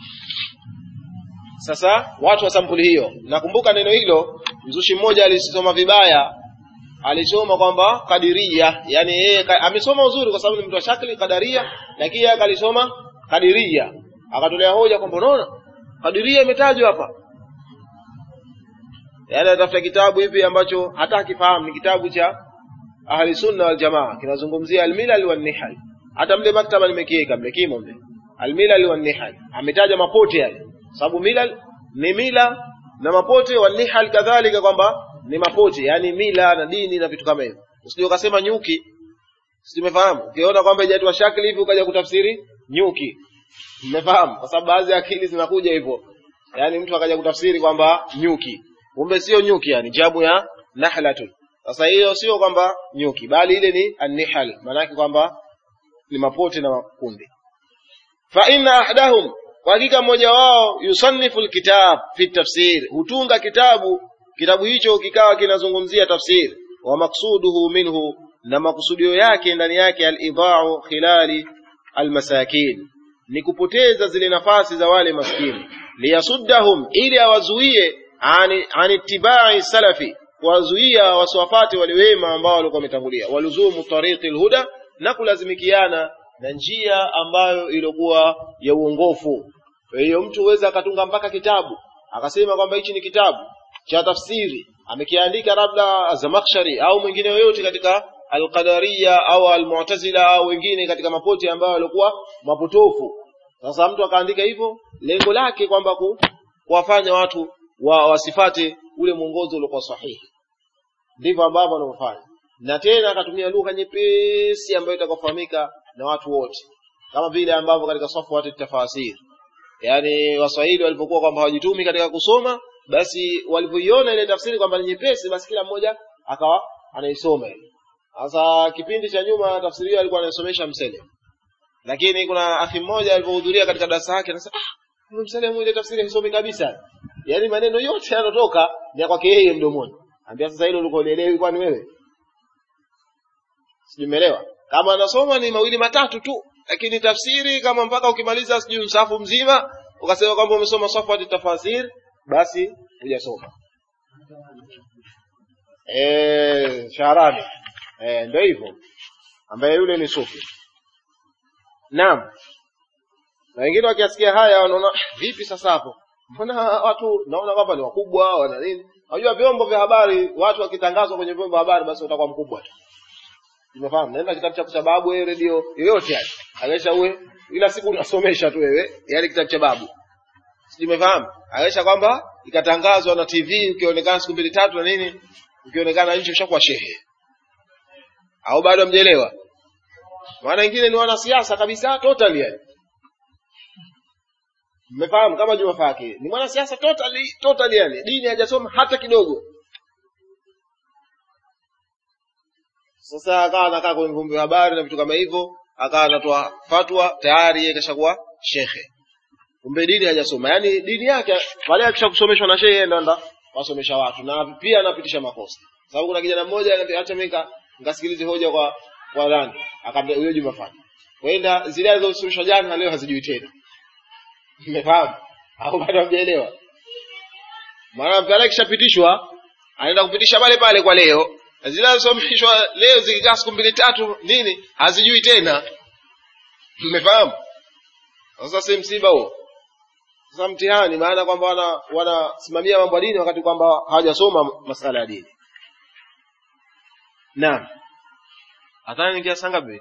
sasa watu wa sampuli hiyo nakumbuka neno hilo mzushi mmoja alisoma vibaya alisoma kwamba kadiria yani yeye ka, amesoma uzuri kwa sababu ni mtu wa shakli kadaria lakini yeye akalisoma kadiria akatolea hoja kwamba unaona kadiria imetajwa hapa yani atafuta kitabu hivi ambacho hata akifahamu ni kitabu cha ahli sunna wal jamaa kinazungumzia almilal wan nihal hata mle maktaba nimekiweka mle kimo mle almilal wan nihal ametaja mapote yale sababu milal ni mila na mapote wan nihal kadhalika kwamba ni mapote yani mila na dini na vitu kama hivyo usije ukasema nyuki simefahamu ukiona kwamba haijatoa shakli hivi ukaja kutafsiri nyuki umefahamu kwa sababu baadhi ya akili zinakuja hivyo yani mtu akaja kutafsiri kwamba nyuki kumbe sio nyuki yani jabu ya nahlatun sasa hiyo sio kwamba nyuki bali ile ni annihal maanake kwamba ni mapote na makundi fa inna ahdahum kwa hakika mmoja wao yusannifu alkitab fi tafsir hutunga kitabu kitabu hicho kikawa kinazungumzia tafsir wa maksuduhu minhu na makusudio yake ndani yake al-idha'u khilali al-masakin ni kupoteza zile nafasi za wale maskini liyasuddahum ili awazuie ani anitibai salafi kuwazuia wasiwafate wale wema ambao walikuwa wametangulia waluzumu tariqi alhuda na kulazimikiana na njia ambayo ilikuwa ya uongofu kwa hiyo mtu huweza akatunga mpaka kitabu akasema kwamba hichi ni kitabu cha tafsiri amekiandika labda Zamakhshari au mwingine yoyote katika Alqadariya au Almu'tazila au wengine katika mapoti ambayo walikuwa mapotofu. Sasa mtu akaandika hivyo, lengo lake kwamba ku, kuwafanya watu wa, wasifate ule mwongozo uliokuwa sahihi. Ndivyo ambavyo wanaofanya, na tena akatumia lugha nyepesi ambayo itakafahamika na watu wote, kama vile ambavyo katika safwat tafasir, yani Waswahili walipokuwa kwamba hawajitumi katika kusoma basi walivyoiona ile tafsiri kwamba ni nyepesi basi kila mmoja akawa anaisoma ile sasa kipindi cha nyuma tafsiri hiyo alikuwa anaisomesha msele lakini kuna akhi mmoja alipohudhuria katika darasa lake anasema ah msele ile tafsiri haisomi kabisa yaani maneno yote yanotoka ni kwake yeye mdomoni ambia sasa hilo ulikuwa ulielewi kwani wewe sijumeelewa kama anasoma ni mawili matatu tu lakini tafsiri kama mpaka ukimaliza sijui msafu mzima ukasema kwamba umesoma safwat tafasir basi hujasoma eh Shahrani eh ndio hivyo ambaye yule ni sufi naam na wengine wakiasikia haya wanaona vipi sasa hapo mbona watu naona kwamba ni wakubwa wana nini unajua vyombo vya habari watu wakitangazwa kwenye vyombo vya habari basi utakuwa mkubwa tu umefahamu nenda kitabu cha babu wewe redio yoyote yani akisha uwe ila siku unasomesha tu wewe yani kitabu cha babu simefahamu akisha kwamba ikatangazwa na TV ukionekana siku mbili tatu na nini ukionekana nchi ushakuwa shehe au bado hamjaelewa maana wengine ni wanasiasa kabisa totally yani mmefahamu kama Juma Faki ni mwanasiasa totally totally yani dini hajasoma hata kidogo sasa akawa anakaa kwenye vyombo vya habari na vitu kama hivyo akawa anatoa fatwa tayari yeye kashakuwa shekhe kumbe dini hajasoma yaani dini yake pale akisha kusomeshwa na shehe ndo anda wasomesha watu na pia anapitisha makosa sababu kuna kijana mmoja ananiambia acha mimi ngasikilize hoja kwa kwa nani akamwambia huyo Juma Faki kwenda zile alizosomeshwa jana leo hazijui tena Umefahamu? Au bado hamjaelewa? Maana pale kishapitishwa, anaenda kupitisha pale pale kwa leo. Na Zile zilizosomeshwa leo zikikaa siku mbili tatu nini hazijui tena. Umefahamu? Sasa si msiba huo. Sasa mtihani maana kwamba wana wanasimamia mambo ya dini wakati kwamba hawajasoma masala ya dini. Naam. Hata ningia saa ngapi?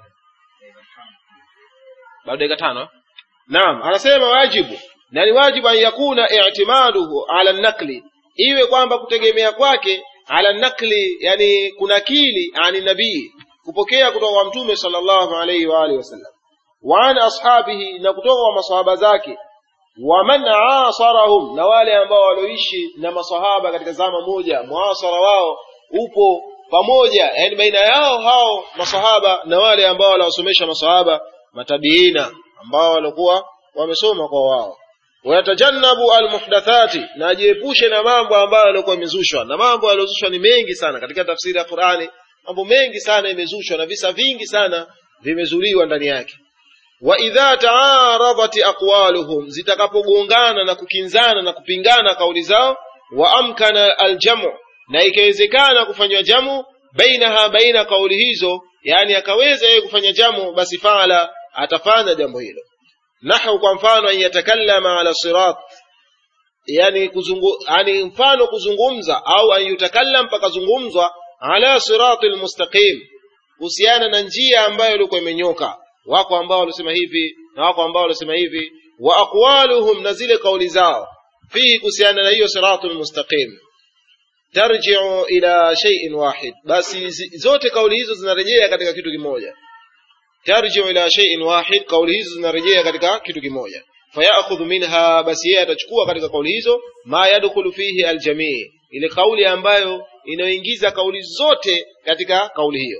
Bado dakika tano. Naam, anasema wajibu na ni wajibu an yakuna i'timaduhu ala nakli, iwe kwamba kutegemea kwake ala nakli, yani kunakili ani nabii, kupokea kutoka kwa mtume sallallahu alayhi wa alihi wasallam, wa an ashabihi na kutoka kwa masahaba zake wa man asarahum na wale ambao walioishi na masahaba katika zama moja muasara wao upo pamoja yani baina yao hao masahaba na wale ambao waliwasomesha masahaba matabiina ambao walikuwa wamesoma kwa wao wayatajannabu almuhdathati na ajiepushe na mambo ambayo yalikuwa yamezushwa na mambo yaliyozushwa ni mengi sana katika tafsiri ya Qur'ani mambo mengi sana yamezushwa na visa vingi sana vimezuliwa ndani yake wa idha taaradat aqwaluhum zitakapogongana na kukinzana na kupingana kauli zao wa amkana aljamu na ikawezekana kufanywa jamu bainaha baina kauli hizo yani akaweza yeye kufanya jamu basi faala atafanya jambo hilo nahu kwa mfano an yatakallama ala sirat yani kuzungu yani mfano kuzungumza au an yutakallam pakazungumzwa ala siratil mustaqim kuhusiana na njia ambayo ilikuwa imenyoka wako ambao walisema hivi na wako ambao walisema hivi wa aqwaluhum na zile kauli zao fihi kuhusiana na hiyo siratul mustaqim tarji'u ila shay'in wahid basi zote kauli hizo zinarejea katika kitu kimoja tarji'u ila shay'in wahid kauli hizo zinarejea katika kitu kimoja fayakhudhu minha basi yeye atachukua katika kauli hizo ma yadkhulu fihi aljamii ile kauli ambayo inayoingiza kauli zote katika kauli hiyo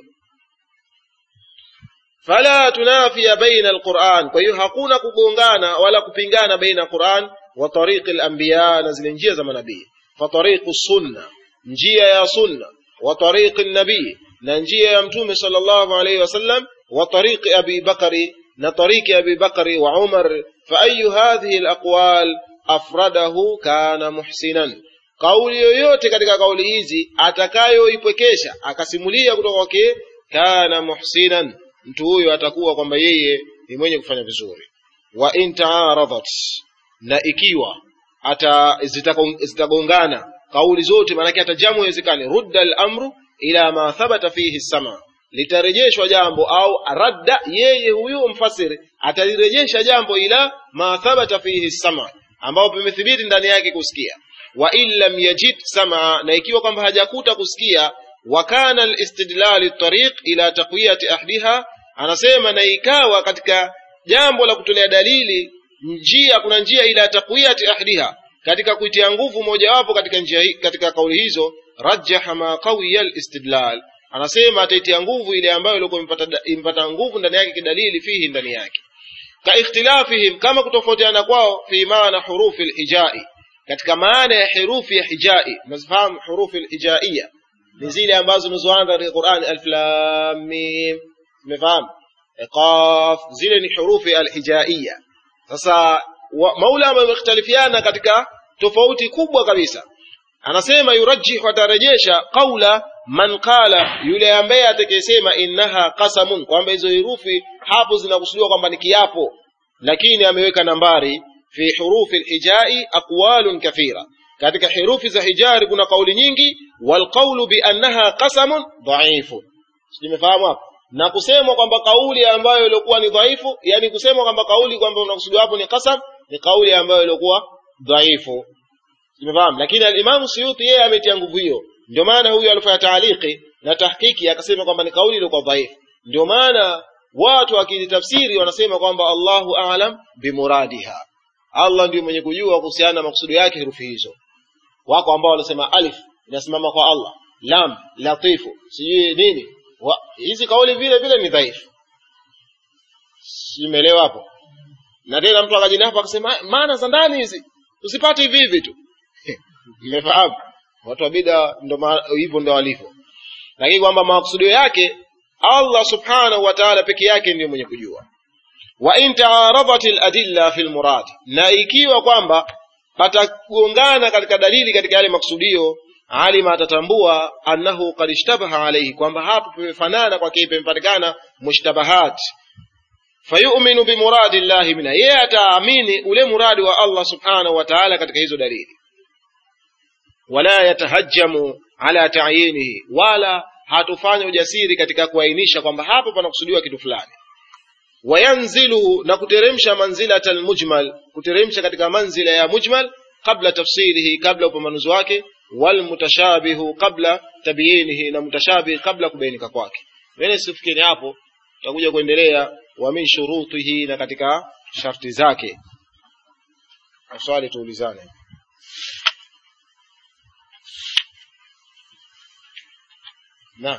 fala tunafia baina alquran kwa hiyo hakuna kugongana wala kupingana baina quran wa tariqi alanbiya na zile njia za manabii fa tariqu sunna njia ya sunna wa tariqi nabii na njia ya mtume sallallahu alayhi wasallam wa tariqi abi bakari na tariqi abi bakari wa umar fa ayu hadhihi alaqwal afradahu kana muhsinan kauli yoyote katika kauli hizi atakayoipwekesha akasimulia kutoka kwake kana muhsinan mtu huyo atakuwa kwamba yeye ni mwenye kufanya vizuri wa in taaradat na ikiwa ata zitagongana kauli zote maanake hata jamu iwezekane rudda al-amru ila ma thabata fihi sama litarejeshwa jambo au radda yeye huyo mfasiri atalirejesha jambo ila ma thabata fihi sama ambao pamethibiti ndani yake kusikia wa in lam yajid sama na ikiwa kwamba hajakuta kusikia wa kana al-istidlal at-tariq ila taqwiyati ahdiha anasema na ikawa katika jambo la kutolea dalili njia kuna njia ila taqwiyati ahdiha katika kuitia nguvu mojawapo katika njia hii katika kauli hizo rajjaha ma qawiya al-istidlal anasema ataitia nguvu ile ambayo ilikuwa impata, impata nguvu ndani yake kidalili fihi ndani yake ka ikhtilafihim kama kutofautiana kwao fi maana hurufi al-hijai katika maana ya herufi ya hijai unazifahamu hurufi al-hijaiya ni zile ambazo zinazoanza katika Qur'an alif lam mim umefahamu qaf zile ni hurufi alhijaiya sasa maula wamekhtalifiana katika tofauti kubwa kabisa anasema yurajjih watarejesha qaula man qala yule ambaye atakayesema innaha qasamun kwamba hizo herufi hapo zinakusudiwa kwamba ni kiapo lakini ameweka nambari fi hurufi alhijai aqwalun kathira katika herufi za hijari kuna kauli nyingi walqaulu bi annaha qasamun dhaifu simefahamu hapo na kusemwa kwamba kauli ambayo ilikuwa ni dhaifu yani kusemwa kwamba kauli kwamba unakusudiwa hapo ni qasam ni kauli ambayo ilikuwa dhaifu simefahamu lakini al-Imam Suyuti yeye ametia nguvu hiyo ndio maana huyu alifanya taaliki na tahkiki akasema kwamba ni kauli ilikuwa dhaifu ndio maana watu wakitafsiri wanasema kwamba Allahu a'lam bimuradiha Allah ndiye mwenye kujua kuhusiana na maksudi yake herufi hizo wako ambao wanasema alif inasimama kwa Allah lam latifu sijui nini wa, hizi kauli vile vile ni dhaifu simeelewa hapo na tena mtu akajina hapo akasema maana za ndani hizi usipate hivi hivi tu mmefahamu watu wa bid'a ndo hivyo ndo walivyo lakini kwamba makusudio yake Allah subhanahu wa ta'ala peke yake ndiyo mwenye kujua wa in taaradat al-adilla fi al-murad na ikiwa kwamba patagongana katika dalili katika yale maksudio alima atatambua annahu qad ishtabaha alayhi kwamba hapo pamefanana kwake pamepatikana mushtabahat fayu'minu bimuradi llahi mina yeye ataamini ule muradi wa Allah subhanahu wa ta'ala katika hizo dalili wala yatahajjamu ala ta'yinihi wala hatufanya ujasiri katika kuainisha kwamba hapo panakusudiwa kitu fulani wayanzilu na kuteremsha manzilata almujmal kuteremsha katika manzila ya mujmal kabla tafsirihi kabla upambanuzi wake walmutashabihu kabla tabyinihi na mutashabih kabla kubainika kwake mimi sifikiri hapo tutakuja kuendelea wa min shurutihi na katika sharti zake swali tuulizane naam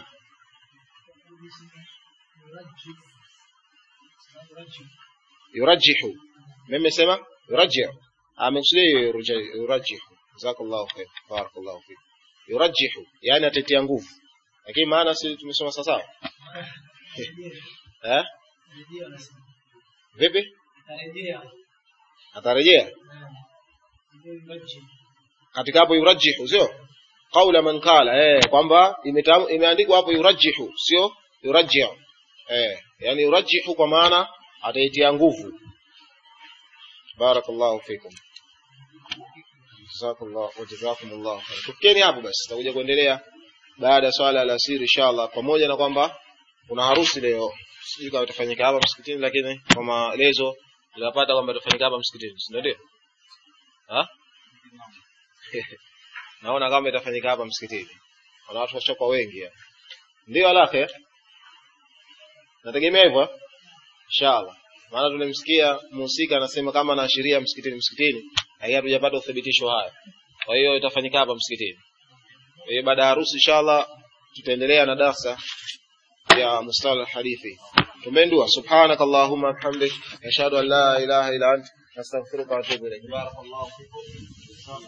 yurajjihu mimi sema yurajjihu amekusudia yurajjihu jazakallahu khair barakallahu fik yurajjihu yani atetea nguvu lakini maana si tumesoma sawa eh vipi atarejea katika hapo yurajjihu sio qaula man qala eh kwamba imeandikwa hapo yurajjihu sio yurajjihu eh yani yurajjihu kwa maana ataitia nguvu barakallahu fikum jazakallahu wa jazakumullahu khair tukeni hapo basi tutakuja kuendelea baada ya swala la asiri inshallah pamoja na kwamba kuna harusi leo sijui kama itafanyika hapa msikitini lakini kwa maelezo tunapata kwamba itafanyika hapa msikitini si ndio ha naona kama itafanyika hapa msikitini kuna watu washoka wengi ya. ndio alake nategemea hivyo inshallah maana tulimsikia mhusika anasema kama anaashiria msikitini msikitini lakini hatujapata uthibitisho haya kwa hiyo itafanyika hapa msikitini kwa hiyo baada ya harusi inshallah tutaendelea na darsa ya mustalah hadithi tumendua subhanak allahumma bihamdik nashhadu an la ilaha illa ant nastaghfiruka wa atubu ilayk barakallahu fikum